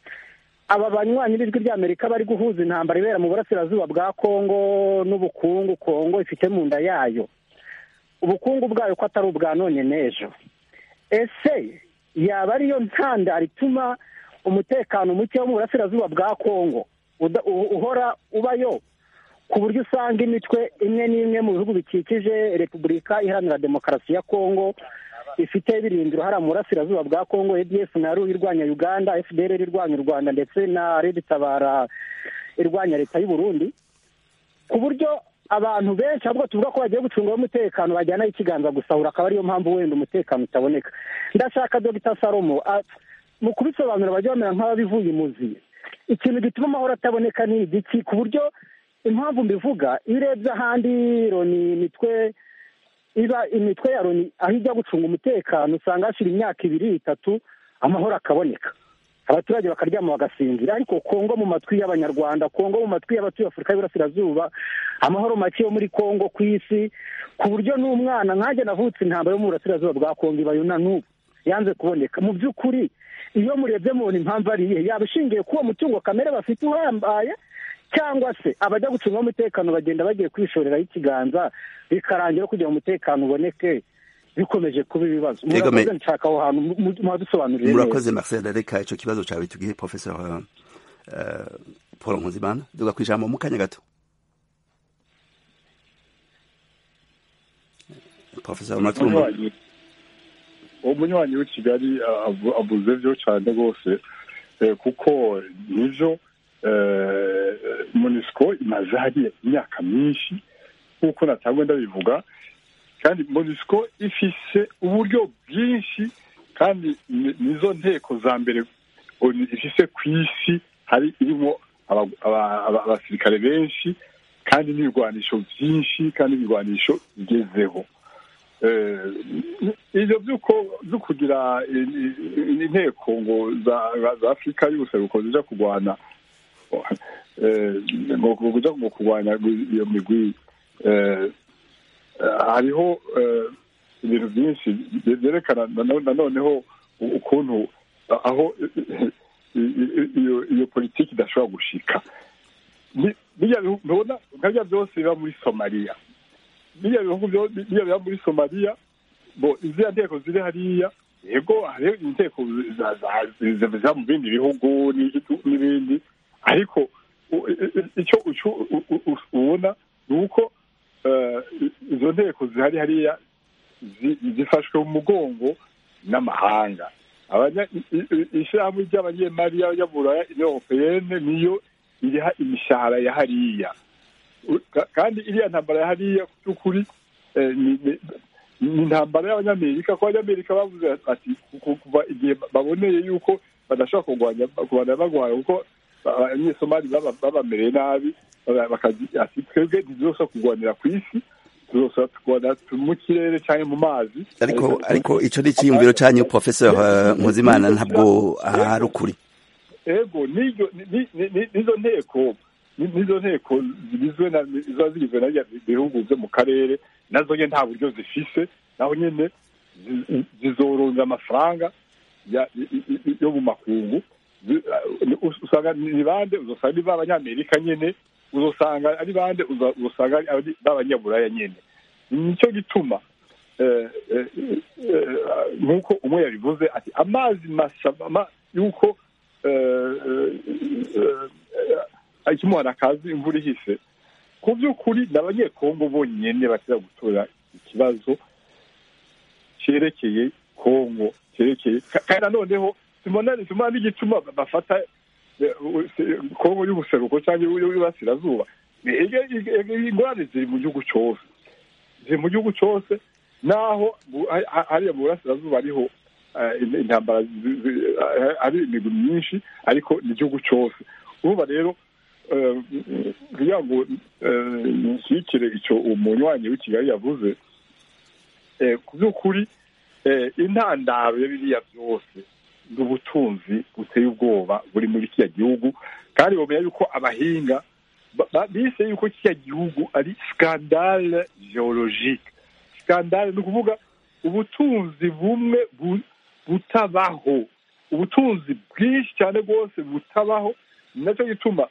aba banywanyi b'ijwi ry'amerika bari guhuza intambara ibera mu burasirazuba bwa kongo n'ubukungu kongo ifite mu nda yayo ubukungu bwayo ko atari ubwa none n'ejo ese yaba ariyo ntandaro ituma umutekano muke wo mu burasirazuba bwa kongo uda- u- uhora ubayo ku buryo usanga imitwe imwe n'imwe mu bihugu bikikije repubulika iharanira demokarasi ya kongo ifite birindiro hariya mu burasirazuba bwa kongo adf na ru irwanya uganda fdr irwanya u rwanda ndetse na red tabara irwanya leta y'u burundi ku buryo abantu benshi ahubwo tuvuga ko bagiye gucungaho umutekano bajyanaho ikiganza gusahura akaba ariyo mpamvu wenda umutekano utaboneka ndashaka dogita salomo a- mu kubisobanura bajya bamera nk'ababivuye imuzi ikintu gituma amahoro ataboneka ni igiki ku buryo impamvu mbivuga iyo urebye ahandi loni imitwe iba imitwe ya loni aho ijya gucunga umutekano usanga hashira imyaka ibiri itatu amahoro akaboneka abaturage bakaryama bagasinzira ariko kongo mu matwi y'abanyarwanda kongo mu matwi y'abatuye afurika y'uburasirazuba amahoro make yo muri kongo ku isi ku buryo n'umwana nkanjye navutse intambara yo mu burasirazuba bwa kongo ibayo na n'ubu yanze kuboneka mu by'ukuri iyo murebye mubona impamvu ari iyihe yaba ishingiye kuri uwo mutungo kamere bafite uhambaye cyangwa se abajya gucunga umutekano bagenda bagiye kwishoreraho ikiganza bikarangira kugira ngo umutekano uboneke bikomeje kuba ibibazo Yego, me- murakoze nshaka aho hantu mu- mu- muhadusobanurire neza murakoze Marcel reka ico kibazo cawe tugihe professeur uh, Paul Nkunzimana duga kwijambo mu kanya gato professeur Matuma umunywanyi uwo munywanyi w'i kigali uh, avu- avuze byo cyane rwose eh, kuko nivyo eh, monisco imaze hariya imyaka myinshi nk'uko natangwe ndabivuga kandi monisco ifise uburyo bwinshi kandi ni- nizo nteko za mbere ONU ifise ku isi hari irimo aba- aba- aba- abasirikare benshi kandi n'ibigwanisho byinshi kandi ibigwanisho bigezeho Eh, ivyo vyuko vyo kugira i- i- inteko ngo za za afurika y'ubuseruko zija kurwana eh, ngo ngo kuja ngo kurwanya iyo migwi eh, eh, hariho eh, ibintu byinshi bye- byerekana nano- nanoneho u- ukuntu aho i- i- iyo iyo politiki idashobora gushika Ni- birya bihu- ntubona nka birya byose biba muri somaliya biriya bihugu byo biriya biba muri somaliya bo iziriya nteko ziri hariya yego hariho inteko za- za- zi- ziva mu bindi bihugu n'iki- n'ibindi ariko u- i- i- icyo ucu- u- u- u- ubona ni uko eh, izo nteko zihari hariya zi- zifashwe mu mugongo n'amahanga Abanya- i- i- ishyirahamwe ry'abanyemari y'abanyaburaya europeyene niyo iriha imishahara ya hariya U- ka- kandi iriya ntambara ya hariya ku by'ukuri eh, ni ni- ni intambara y'abanyamerika ko abanyamerika bavuze ati ku- kuva igihe baboneye yuko badashobora kurwanya kurwanya barwanya kuko abanyesomali baba- babamereye nabi baba- bakagira ati twebwe ntizosaba kurwanira ku isi tuzosaba kurwanira mu kirere cyangwa mu mazi ariko ariko ico ni iciyumviro canyu professeur uh, Nkuzimana ntabwo ari ukuri ego n'iryo ni- ni- ni- nizo nteko ni- nizo nteko zigizwe na ziba zigizwe na biriya bihugu byo mu karere nazo nye nta buryo zifise naho nyene zi- zizoronga amafaranga ya- i- i- i- yo mu makungu Zi- uh, usanga ni bande uzosanga ni b'abanyamerika nyene uzosanga ari bande uza- uzosanga ari b'abanyaburaya nyene nicyo gituma eh, eh, eh, nk'uko umwe yabivuze ati amazi masa ma- yuko eh, eh, eh, ikimuhana akazi imvura ihise ku by'ukuri ni abanyekongo bonyine bashobora gutora ikibazo cyerekeye kongo cyerekeye kandi nanoneho simona n'igituma bafata kongo y'ubuseruko cyangwa y'uburasirazuba ingorane ziri mu gihugu cyose ziri mu gihugu cyose naho hariya mu burasirazuba ariho intambara ari imigwi myinshi ariko ni igihugu cyose urumva rero kugira ngo nshyigikire icyo umunywanyi w'i kigali yavuze ku by'ukuri intandaro ya biriya byose ni ubutunzi buteye ubwoba buri muri kiriya gihugu kandi bamenya yuko abahinga bise yuko kiriya gihugu ari skandale geologike skandale ni ukuvuga ubutunzi bumwe butabaho ubutunzi bwinshi cyane rwose butabaho ni nacyo gituma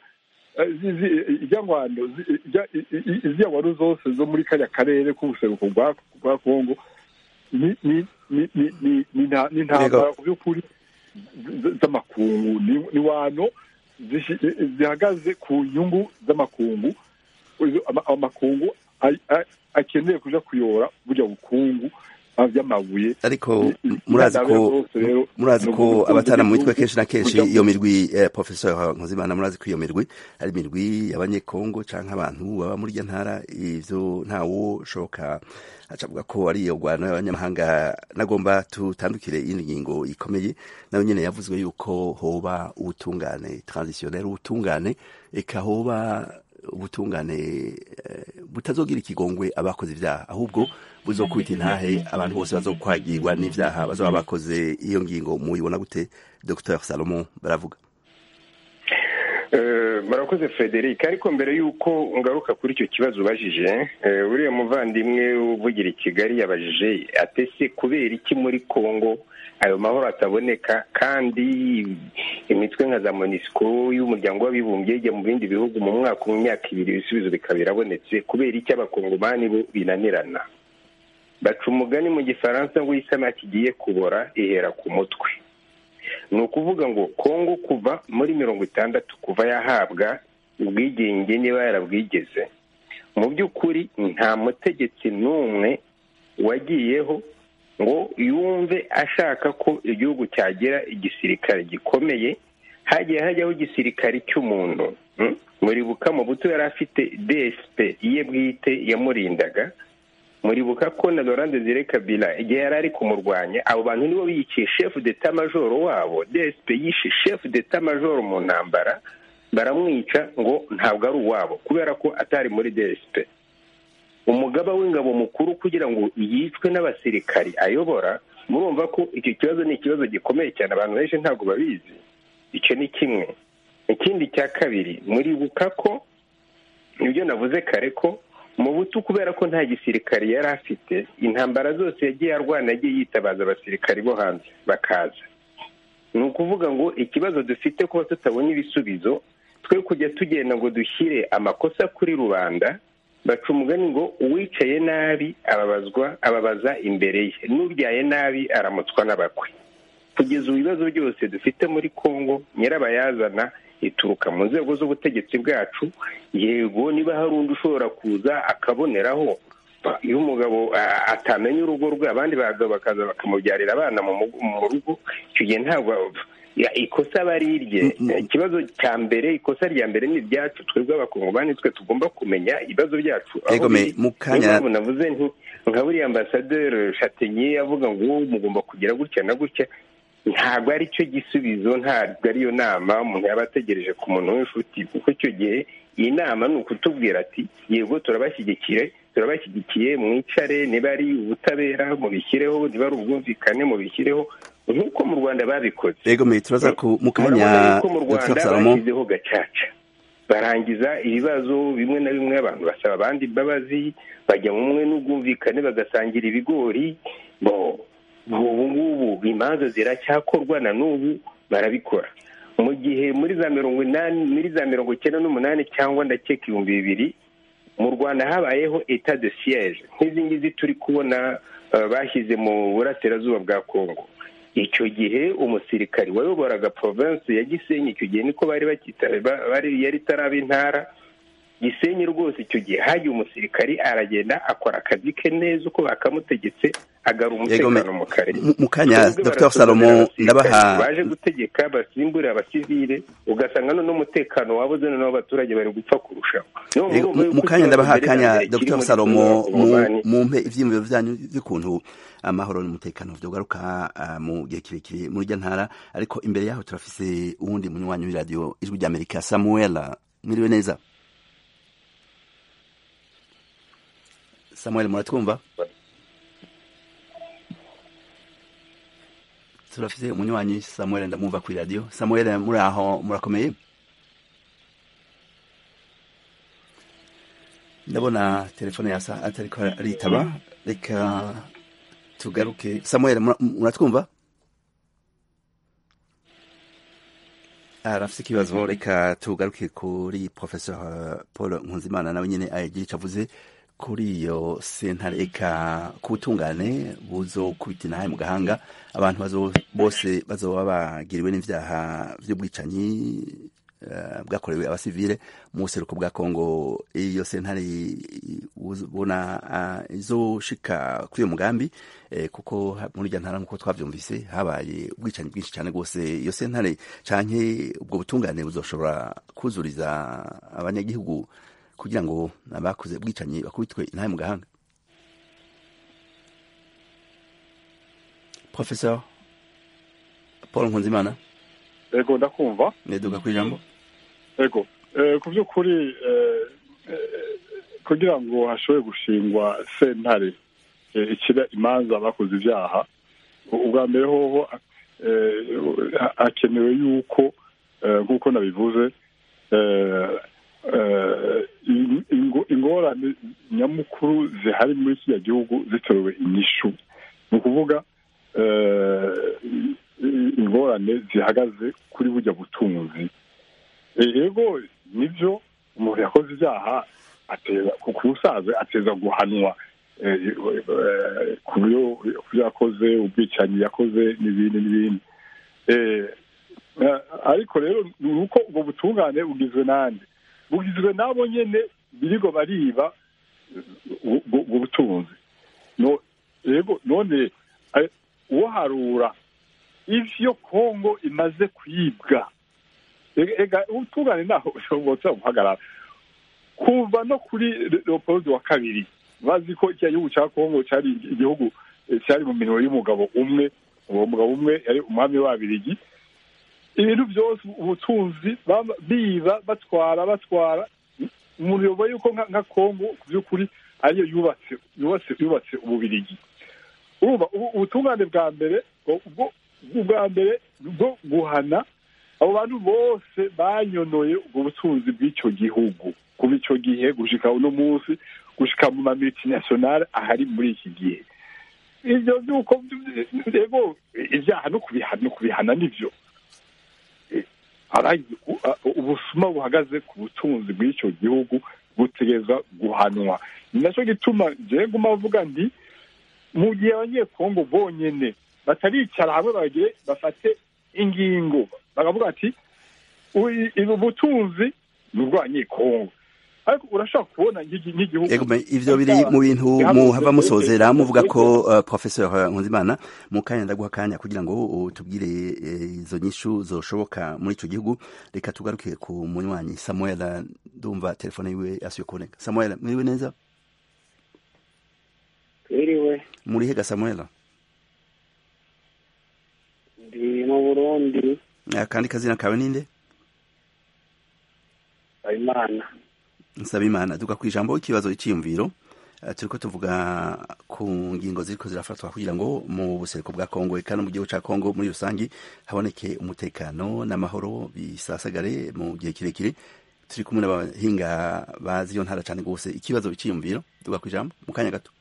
izi ngwano zose zo muri kariya karere k'ubuseruko bwa kongo ni intambara ku by'ukuri z'amakungu ni wano zihagaze ku nyungu z'amakungu amakungu akeneye kuja kuyora burya bukungu by'amabuye ariko murazi ko murazi ko abatana mu mitwe kenshi na kenshi iyo mirwi professeur nkuzimana murazi ko iyo mirwi ari imirwi y'abanyekongo canke abantu baba muri iryo ntara ivyo ntawo shoka acavuga ko ari iyo rwano y'abanyamahanga nagomba tutandukire iyindi ngingo ikomeye nayo nyene yavuzwe yuko hoba ubutungane transitionnel ubutungane eka hoba ubutungane butazogira ikigongwe abakoze ibyaha ahubwo buzokubita intahe abantu bose bazokwagirwa n'ivyaha bazoba bakoze iyo ngingo muyibona gute dr salomon baravuga murakoze frederic ariko mbere y'uko ngaruka kuri icyo kibazo ubajije uriya muvandimwe uvugira i kigali yabajije atese kubera iki muri congo ayo mahoro ataboneka kandi imitwe nka za monisco y'umuryango w'abibumbye ijya mu bindi bihugu mu mwaka mu myaka ibiri ibisubizo bikaba birabonetse kubera iki abakongomani bo binanirana baca umugani mu gifaransa ngo isamaki igiye kubora ihera ku mutwe ni ukuvuga ngo kongo kuva muri mirongo itandatu kuva yahabwa ubwigenge niba yarabwigeze mu by'ukuri nta mutegetsi n'umwe wagiyeho ngo yumve ashaka ko igihugu cyagira igisirikare gikomeye hagiye hajyaho igisirikare cy'umuntu muribuka mu buto yari afite dsp iye bwite yamurindaga muribuka ko na Laurent Desire Kabila igihe yari ari kumurwanya abo bantu nibo biyiciye chef d'etat major wabo DSP yishe chef d'etat major mu ntambara baramwica ngo ntabwo ari uwabo kubera ko atari muri DSP umugaba w'ingabo mukuru kugira ngo yicwe n'abasirikari ayobora murumva ko icyo kibazo ni ikibazo gikomeye cyane abantu benshi ntabwo babizi icyo ni kimwe ikindi cya kabiri muribuka ko ibyo navuze kare ko mu butu kubera ko nta gisirikare yari afite intambara zose yagiye arwana yagiye yitabaza abasirikari bo hanze bakaza ni ukuvuga ngo ikibazo dufite kuba tutabona ibisubizo twe kujya tugenda ngo dushyire amakosa kuri rubanda baca umugani ngo uwicaye nabi ababazwa ababaza imbere ye n'ubyaye nabi aramutswa n'abakwe kugeza ubu ibibazo byose dufite muri congo nyirabayazana ituruka mu nzego z'ubutegetsi bwacu yego niba hari undi ushobora kuza akaboneraho iyo umugabo atamenya urugo rwe abandi bakaza bakamubyarira abana mu rugo icyo gihe ntabwo ikosa aba ari irye ikibazo cya mbere ikosa rya mbere ni iryacu twebwe abakongomani twe tugomba kumenya ibibazo byacu aho biri niyo mpamvu navuze nti nka buriya ambasaderi shatenye avuga ngo mugomba kugira gutya na gutya ntabwo ari cyo gisubizo ntabwo ariyo nama umuntu yaba ategereje ku muntu w'inshuti kuko icyo gihe iyi nama ni ukutubwira ati yego turabashyigikiye turabashyigikiye mwicare niba ari ubutabera mubishyireho niba ari ubwumvikane mubishyireho nk'uko mu rwanda babikoze yego me turaza mu kanya ko mu rwanda bashyizeho gacaca barangiza ibibazo bimwe na bimwe abantu basaba abandi imbabazi bajya mu mwe n'ubwumvikane bagasangira ibigori bo ubu ngubu imanza ziracyakorwa na n'ubu barabikora mu gihe muri za mirongo inani muri za mirongo icyenda n'umunani cyangwa ndakeka ibihumbi bibiri mu rwanda habayeho eta de siyeje nk'izi ngizi turi kubona bashyize mu burasirazuba bwa kongo icyo gihe umusirikari wayoboraga provinsi ya gisenyi icyo gihe niko bari bakita bari yari itaraba intara gisenyi rwose icyo gihe hagiye umusirikari aragenda akora akazi ke neza uko bakamutegetse agara umutekano mu karere mu kanya dr salomo ndabaha baje gutegeka basimbure abasivile ugasanga none umutekano wabuze noneho abaturage bari gupfa kurushaho mu kanya ndabaha akanya dr salomo mumpe ivyiyumviro vyanyu vy'ukuntu amahoro n'umutekano vyogaruka mu gihe kirekire muri rya ntara ariko imbere yaho turafise uwundi munywanyi w'iradiyo ijwi ry'amerika samuela mwiriwe neza samuel muratwumva turafise umunywanyi samuel ndamwumva kuri radiyo samuel muri aho murakomeye ndabona telefone yasa atariko aritaba reka tugaruke samuel muratwumva arafise ikibazo reka tugaruke kuri professeur paul nkunzimana nawe nyene agira ico avuze kuri iyo sentare eka ku butungane buzokubita inahaye mu gahanga abantu bose bazoba bagiriwe n'ivyaha vy'ubwicanyi bwakorewe abasivile mu buseruko bwa kongo iyo sentare ubona izoshika kuri uyo mugambi kuko muri irya ntara nk'uko twavyumvise habaye ubwicanyi bwinshi cyane rwose iyo sentare canke ubwo butungane buzoshobora kuzuriza abanyagihugu kugira ngo abakoze ubwicanyi bakubitwe intahe mu gahanga professeur paul nkunzimana ego ndakumva neduga ku ijambo ego ku by'ukuri kugira ngo hashobore gushingwa sentare ikira imanza bakoze ibyaha ubwa mbere hoho hakenewe yuko nk'uko nabivuze ingorane nyamukuru zihari muri kiriya gihugu zitorewe inyishu ni ukuvuga ingorane zihagaze kuri bujya butunzi yego nibyo umuntu yakoze ibyaha ku busaza ateza guhanwa ku byo yakoze ubwicanyi yakoze n'ibindi n'ibindi ariko rero ni uko ubwo butungane bugizwe n'andi bugizwe n'abo nyine birigo bariba ubwo butunzi yego none uharura ivyo kongo imaze kwibwa ega ubutungane naho ushobora guhagarara kuva no kuri leopold wa kabiri bazi ko iki gihugu cya kongo cyari igihugu cyari mu minwe y'umugabo umwe uwo mugabo umwe yari umwami w'abirigi ibintu byose ubutunzi biba batwara batwara umuntu yoboye yuko nka kongo ku by'ukuri ariyo yubatse yubatse yubatse ububirigi urumva ubutungane bwa mbere ubwa mbere bwo guhana abo bantu bose banyonoye ubwo butunzi bw'icyo gihugu kuva icyo gihe gushika uno munsi gushika mu ma multinationale ahari muri iki gihe ibyo by'uko rego ibyaha no kubihana nibyo ubusuma buhagaze ku butunzi bw'icyo gihugu butegereza guhanwa ni nacyo gituma njyewe nguma avuga nti mu gihe abanyekongo bonyine bataricara hamwe bagire bafate ingingo bakavuga ati ubu butunzi ni ubw'abanyekongo ariko urashobora kubona nk'igihugu ivyo biri mu bintu muhava musozera muvuga ko uh, professeur nkunzimana mu kanya ndaguha akanya kugira ngo utubwire izo nyishu zoshoboka muri ico gihugu reka tugaruke ku munywanyi samuel ndumva telefone yiwe asuye kuboneka samuel mwiriwe neza twiriwe muri hega samuel ndi mu burundi akandi kazina kawe ninde habimana nsaba imana duka ku ijambo ikibazo cyiyumviro turiko tuvuga ku ngingo ziriko zirafatwa kugira ngo mu buseruko bwa kongo eka no mu gihugu ca kongo muri rusangi haboneke umutekano n'amahoro bisasagare mu gihe kirekire turi kumwe n'abahinga bazi iyo ntara cane gose ikibazo cyiyumviro duka ku ijambo mu kanya gato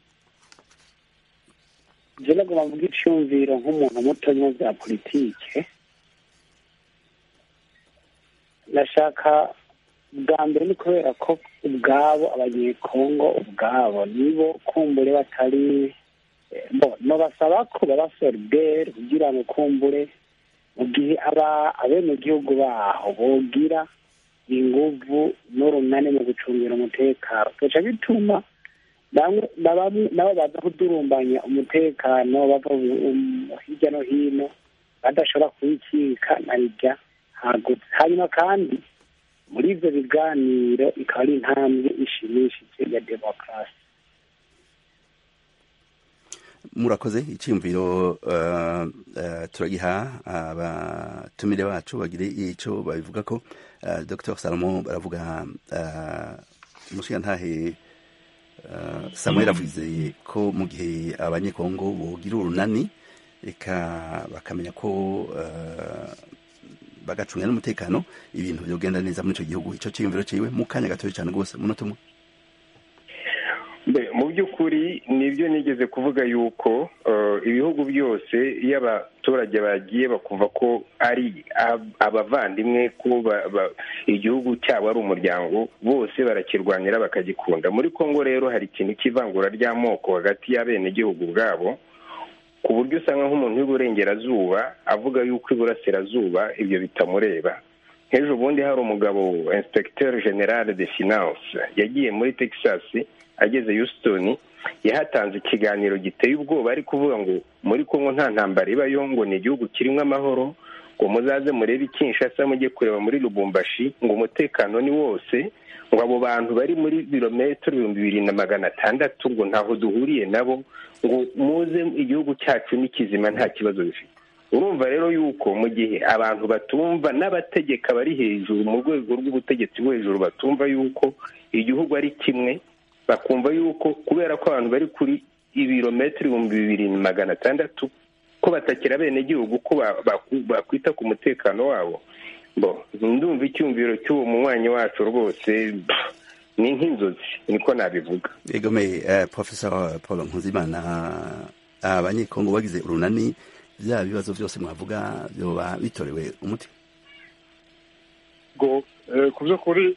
je nagomba mvuga iciyumviro nk'umuntu muto mu bya politike ndashaka bwa mbere ni kubera ko ubwabo abanyekongo ubwabo nibo kumbure batari nobasaba ko baba solidere kugira ngo kumbure mu gihe aba abenegihugu baho bogira inguvu n'urunani mu gucungira umutekano bica bituma nabo baza kudurumbanya umutekano bava hirya no hino badashobora kuwikika na rijya hagutse hanyuma kandi muri ibyo biganiro ikaba ari intambwe ishimishije ya demokarasi murakoze icyiyumviro turagiha abatumire bacu bagire icyo babivuga ko dr salomo baravuga umushingantahe samuel avuze ko mu gihe abanyekongo bogira urunani reka bakamenya ko bagacunga n'umutekano ibintu byogenda neza muri icyo gihugu icyo cyiyumviro cyiwe mu kanya gatoya cyane rwose umunota umwe mu by'ukuri nibyo nigeze kuvuga yuko ibihugu byose iyo abaturage bagiye bakumva ko ari abavandimwe ko igihugu cyabo ari umuryango bose barakirwanira bakagikunda muri congo rero hari ikintu cy'ivangura ry'amoko hagati y'abenegihugu bwabo ku buryo usanga nk'umuntu w'iburengerazuba avuga yuko iburasirazuba ibyo bitamureba nk'ejo bundi hari umugabo inspecteur general de finance yagiye muri texas ageze Houston yahatanze ikiganiro giteye ubwoba ari kuvuga ngo muri Kongo nta ntambara ibayo ngo ni igihugu kirimo amahoro ngo muzaze murebe Kinshasa mujye kureba muri Lubumbashi ngo umutekano ni wose ngo abo bantu bari muri birometero ibihumbi bibiri na magana atandatu ngo ntaho duhuriye nabo ngo muze igihugu cyacu ni kizima nta kibazo bifite urumva rero yuko mu gihe abantu batumva n'abategeka bari hejuru mu rwego rw'ubutegetsi bwo hejuru batumva yuko igihugu ari kimwe bakumva yuko kubera ko abantu bari kuri ibirometero ibihumbi bibiri na magana atandatu ko batakira abenegihugu ko bakwita ku mutekano wabo ndumva icyumviro cy'uwo munywanyi wacu rwose ni nk'inzozi niko nabivuga egomeye professor paul nkuzimana abanyekongo bagize urunani bya bibazo byose mwavuga byoba bitorewe umuti ngo ku by'ukuri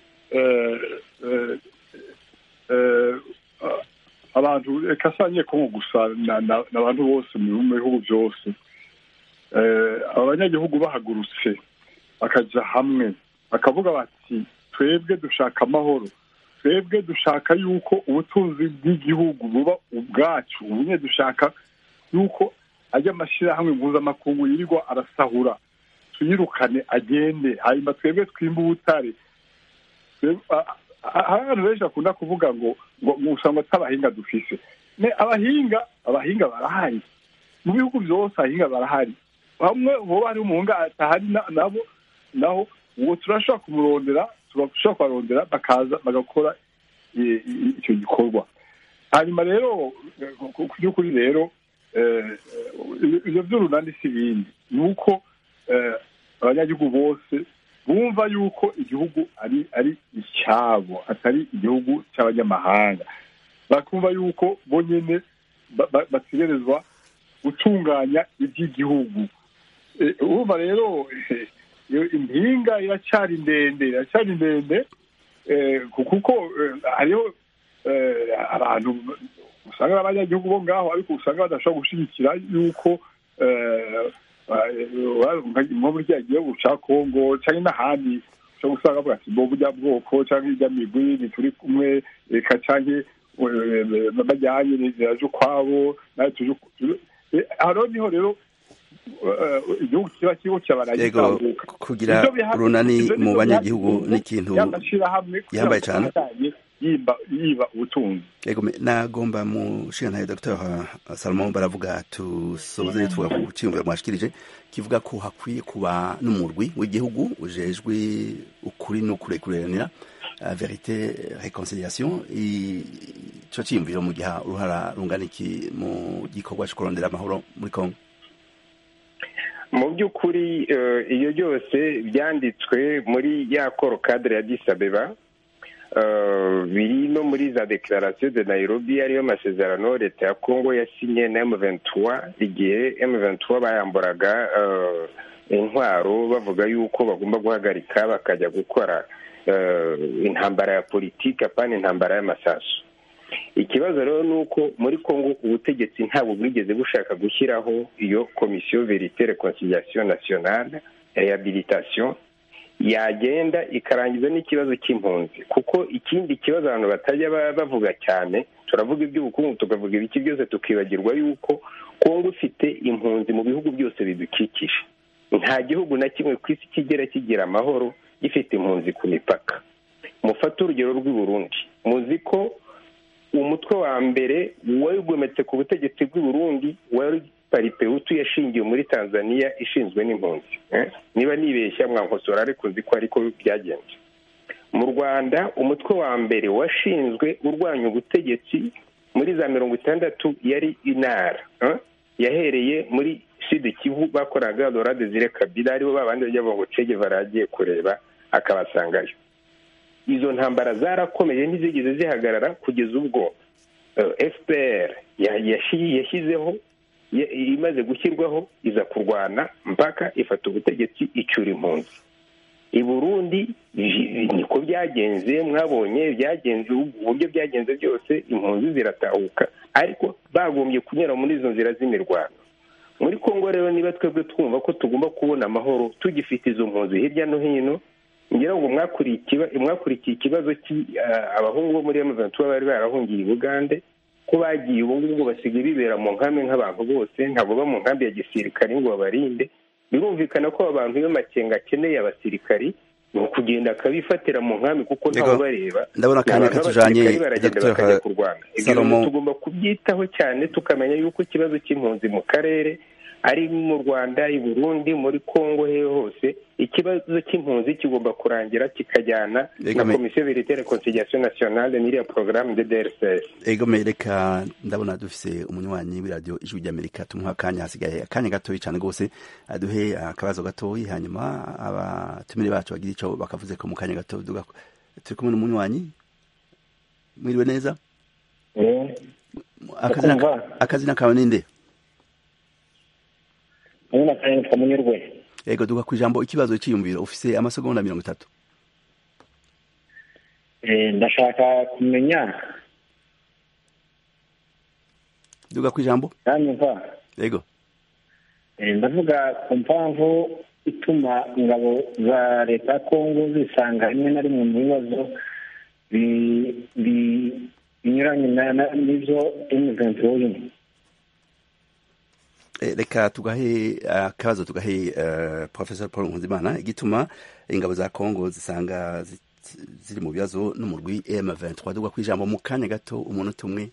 abantu reka si abanyekongo gusa n'abantu bose mu bihugu byose abanyagihugu bahagurutse bakajya hamwe bakavuga bati twebwe dushaka amahoro twebwe dushaka yuko ubutunzi bw'igihugu buba ubwacu ubumwe dushaka yuko ajya amashyirahamwe mpuzamakungu yirirwa arasahura tuyirukane agende hanyuma twebwe twimba ubutare hari abantu benshi bakunda kuvuga ngo ngo usanga atabahinga dufise abahinga abahinga barahari mu bihugu byose abahinga barahari bamwe boba hari umuhunga atahari nabo naho uwo turashobora kumurondera turashobora kubarondera bakaza bagakora icyo gikorwa hanyuma rero ku by'ukuri rero ibyo by'urunani si ibindi ni uko abanyagihugu bose bumva yuko igihugu ari ari icyabo atari igihugu cy'abanyamahanga bakumva yuko bo nyine bategerezwa gutunganya iby'igihugu urumva rero impinga iracyari ndende iracyari ndende kuko hariho abantu usanga abanyagihugu bo ngaho ariko usanga badashobora gushyigikira yuko nko muri kiriya gihugu cya kongo cyangwa n'ahandi ushobora gusanga bavuga ati bo burya bwoko cyangwa irya migwi ntituri kumwe reka cyangwa bajyanye niraje ukwabo nawe tuje aho niho rero igihugu kiba kiriho cyabaragitambuka kugira urunani mu banyagihugu ni ikintu yambaye cyane yiba ubutunzi nagomba mu nshinga dr salomon baravuga tusoze tuvuga ku cyiyumviro mwashikirije kivuga ko hakwiye kuba n'umurwi w'igihugu ujejwe ukuri no kurekuranira verite reconciliation icyo cyiyumviro mu gihe uruhara rungana iki mu gikorwa cyo kurondera amahoro muri congo mu by'ukuri iyo byose byanditswe muri ya koro kadire ya disabeba biri no muri za declaration de nairobi ariyo masezerano leta ya congo yasinye na m23 igihe m23 bayamburaga intwaro bavuga yuko bagomba guhagarika bakajya gukora intambara ya politiki apana intambara y'amasasu ikibazo rero ni uko muri congo ubutegetsi ntabwo bwigeze bushaka gushyiraho iyo komisiyo verite reconciliation nationale rehabilitation yagenda ikarangiza n'ikibazo cy'impunzi kuko ikindi kibazo abantu batajya bavuga cyane turavuga iby'ubukungu tukavuga ibiki byose tukibagirwa yuko kongo ifite impunzi mu bihugu byose bidukikije nta gihugu na kimwe ku isi kigera kigira amahoro gifite impunzi ku mipaka mufate urugero rw'i Burundi muzi ko umutwe wa mbere wigometse ku butegetsi bw'i Burundi wari paripewutu yashingiwe muri tanzania ishinzwe n'impunzi niba nibeshya mwankosora ariko nzi ko ariko byagenze mu rwanda umutwe wa mbere washinzwe urwanya ubutegetsi muri za mirongo itandatu yari inara yahereye muri sud kivu bakoraga lora desire kabila aribo babandi bajya ngo cege baragiye kureba akabasangayo izo ntambara zarakomeje ntizigeze zihagarara kugeza ubwo fpr yashyizeho imaze gushyirwaho iza kurwana mpaka ifata ubutegetsi icura impunzi i burundi niko byagenze mwabonye byagenze uburyo byagenze byose impunzi ziratahuka ariko bagombye kunyura muri izo nzira z'imirwano muri congo rero niba twebwe twumva ko tugomba kubona amahoro tugifite izo mpunzi hirya no hino ngira ngo mwakurikiye ikibazo abahungu bo muri emuventura bari barahungiye i bugande ko bagiye ubu ngubu basigaye bibera mu nkambi nk'abantu bose ntabwo baba mu nkambi ya gisirikare ngo babarinde birumvikana ko abantu iyo makenga akeneye abasirikari ni ukugenda akabifatira mu nkambi kuko ntawe bareba ndabona akanya katujanye baragenda bakajya kurwana ibyo tugomba kubyitaho cyane tukamenya yuko ikibazo cy'impunzi mu karere ari mu rwanda i burundi muri congo he hose ikibazo cy'impunzi kigomba kurangira kikajyana na komisiyo verite reconciliation nationale n'iriya porogaramu de drcs egome reka ndabona dufise umunywanyi w'iradiyo ijwi ry'amerika tumuha akanya hasigaye akanya gatoyi cyane rwose aduhe akabazo gatoyi hanyuma abatumire bacu bagira ico bakavuze ko mu kanya gato turi kumwe n'umunywanyi mwiriwe neza akazina kawe ninde ndabona kandi nitwa munyurwe yego duka ku ijambo ikibazo cyiyumviro ufise amasegonda mirongo itatu ndashaka kumenya duka ku ijambo yanyumva yego ndavuga ku mpamvu ituma ingabo za leta ya kongo zisanga rimwe na rimwe mu bibazo binyuranye n'ibyo emuventi urimo reka tugahe akabazo tugahe professor paul nkunzimana igituma ingabo za congo zisanga ziri mu bibazo n'umurwi m23 dugwa ku ijambo mu kanya gato umunota umwe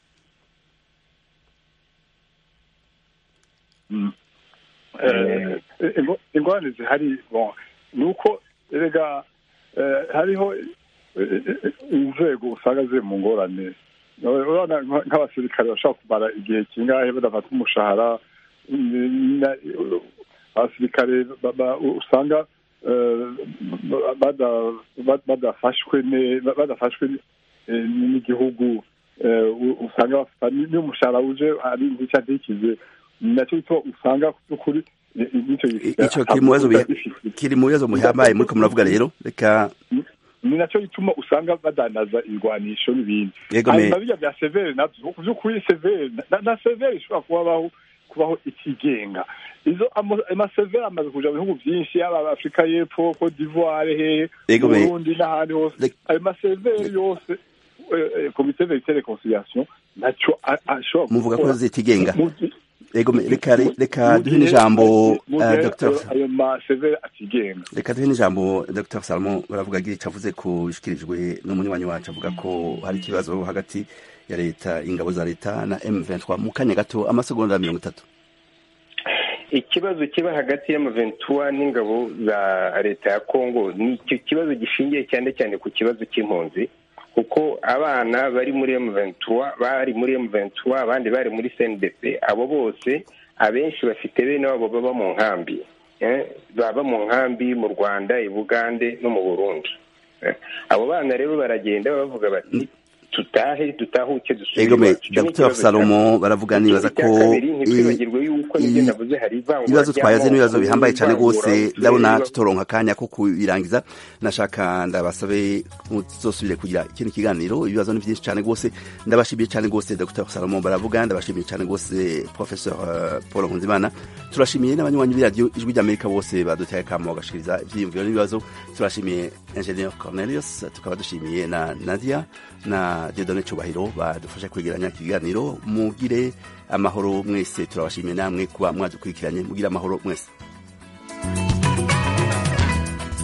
ingorane zihari ni uko erega hariho inzego usanga ziri mu ngorane urabona nk'abasirikare bashobora kumara igihe kingahe badafata umushahara abasirikare usanga badafashwe badafashwe n'igihugu usanga bafata n'umushahara uje ari nk'icyo ntikize nacyo gituma usanga by'ukuri icyo kiri mu bibazo muhambaye muriko muravuga rero reka ni nacyo gituma usanga badanaza ibigwanisho n'ibindi hanyuma bijya bya severe nabyo ku by'ukuri severe na severe ishobora kubaho kubaho ikigenga izo amasevere amaze kuja mu bihugu byinshi yaba afurika y'epfo cote d'ivoire hehe burundi n'ahandi hose ayo masevere yose komite verite reconciliation nacyo ashobora muvuga ko zitigenga Ego reka reka duhe n'ijambo Dr. ayo masevere atigenga reka duhe n'ijambo Dr. Salomon baravuga igice avuze ko ishikirijwe n'umunywanyi wacu avuga ko hari ikibazo hagati ya leta ingabo za leta na M23 mu kanya gato amasegonda mirongo itatu ikibazo kiba hagati y'amaventura n'ingabo za leta ya kongo ni icyo kibazo gishingiye cyane cyane ku kibazo cy'impunzi kuko abana bari muri M23 bari muri M23 abandi bari muri CNDP abo bose abenshi bafite bene wabo baba mu nkambi baba mu nkambi mu Rwanda i Bugande no mu Burundi abo bana rero baragenda bavuga bati tutahe dutahuke dusubire egome iwacu. Icyo ni dr ikibazo salomo cya- baravuga Ikindi nibaza cya ko kabiri, i- ntitwibagirwe yuko n'ibyo i- navuze hari ivangura ibibazo twayaze ry'amoko, n'ibibazo bihambaye cyane ivangura rwose uturere, ndabona iva- tutoronka akanya ko kubirangiza nashaka ndabasabe muzosubire kugira ikindi kiganiro ibibazo ni byinshi cyane rwose ndabashimiye cyane rwose dr salomo baravuga ndabashimiye cyane rwose professeur eh, paul nkunzimana turashimiye n'abanywanyi b'iradiyo ijwi ry'amerika bose baduteye akamo bagashikiriza ibyiyumviro n'ibibazo turashimiye ingenieur cornelius tukaba dushimiye na nadia na Dieudonne Cubahiro badufasha kwegeranya ikiganiro mugire amahoro mwese turabashimiye namwe kuba mwadukurikiranye mugire amahoro mwese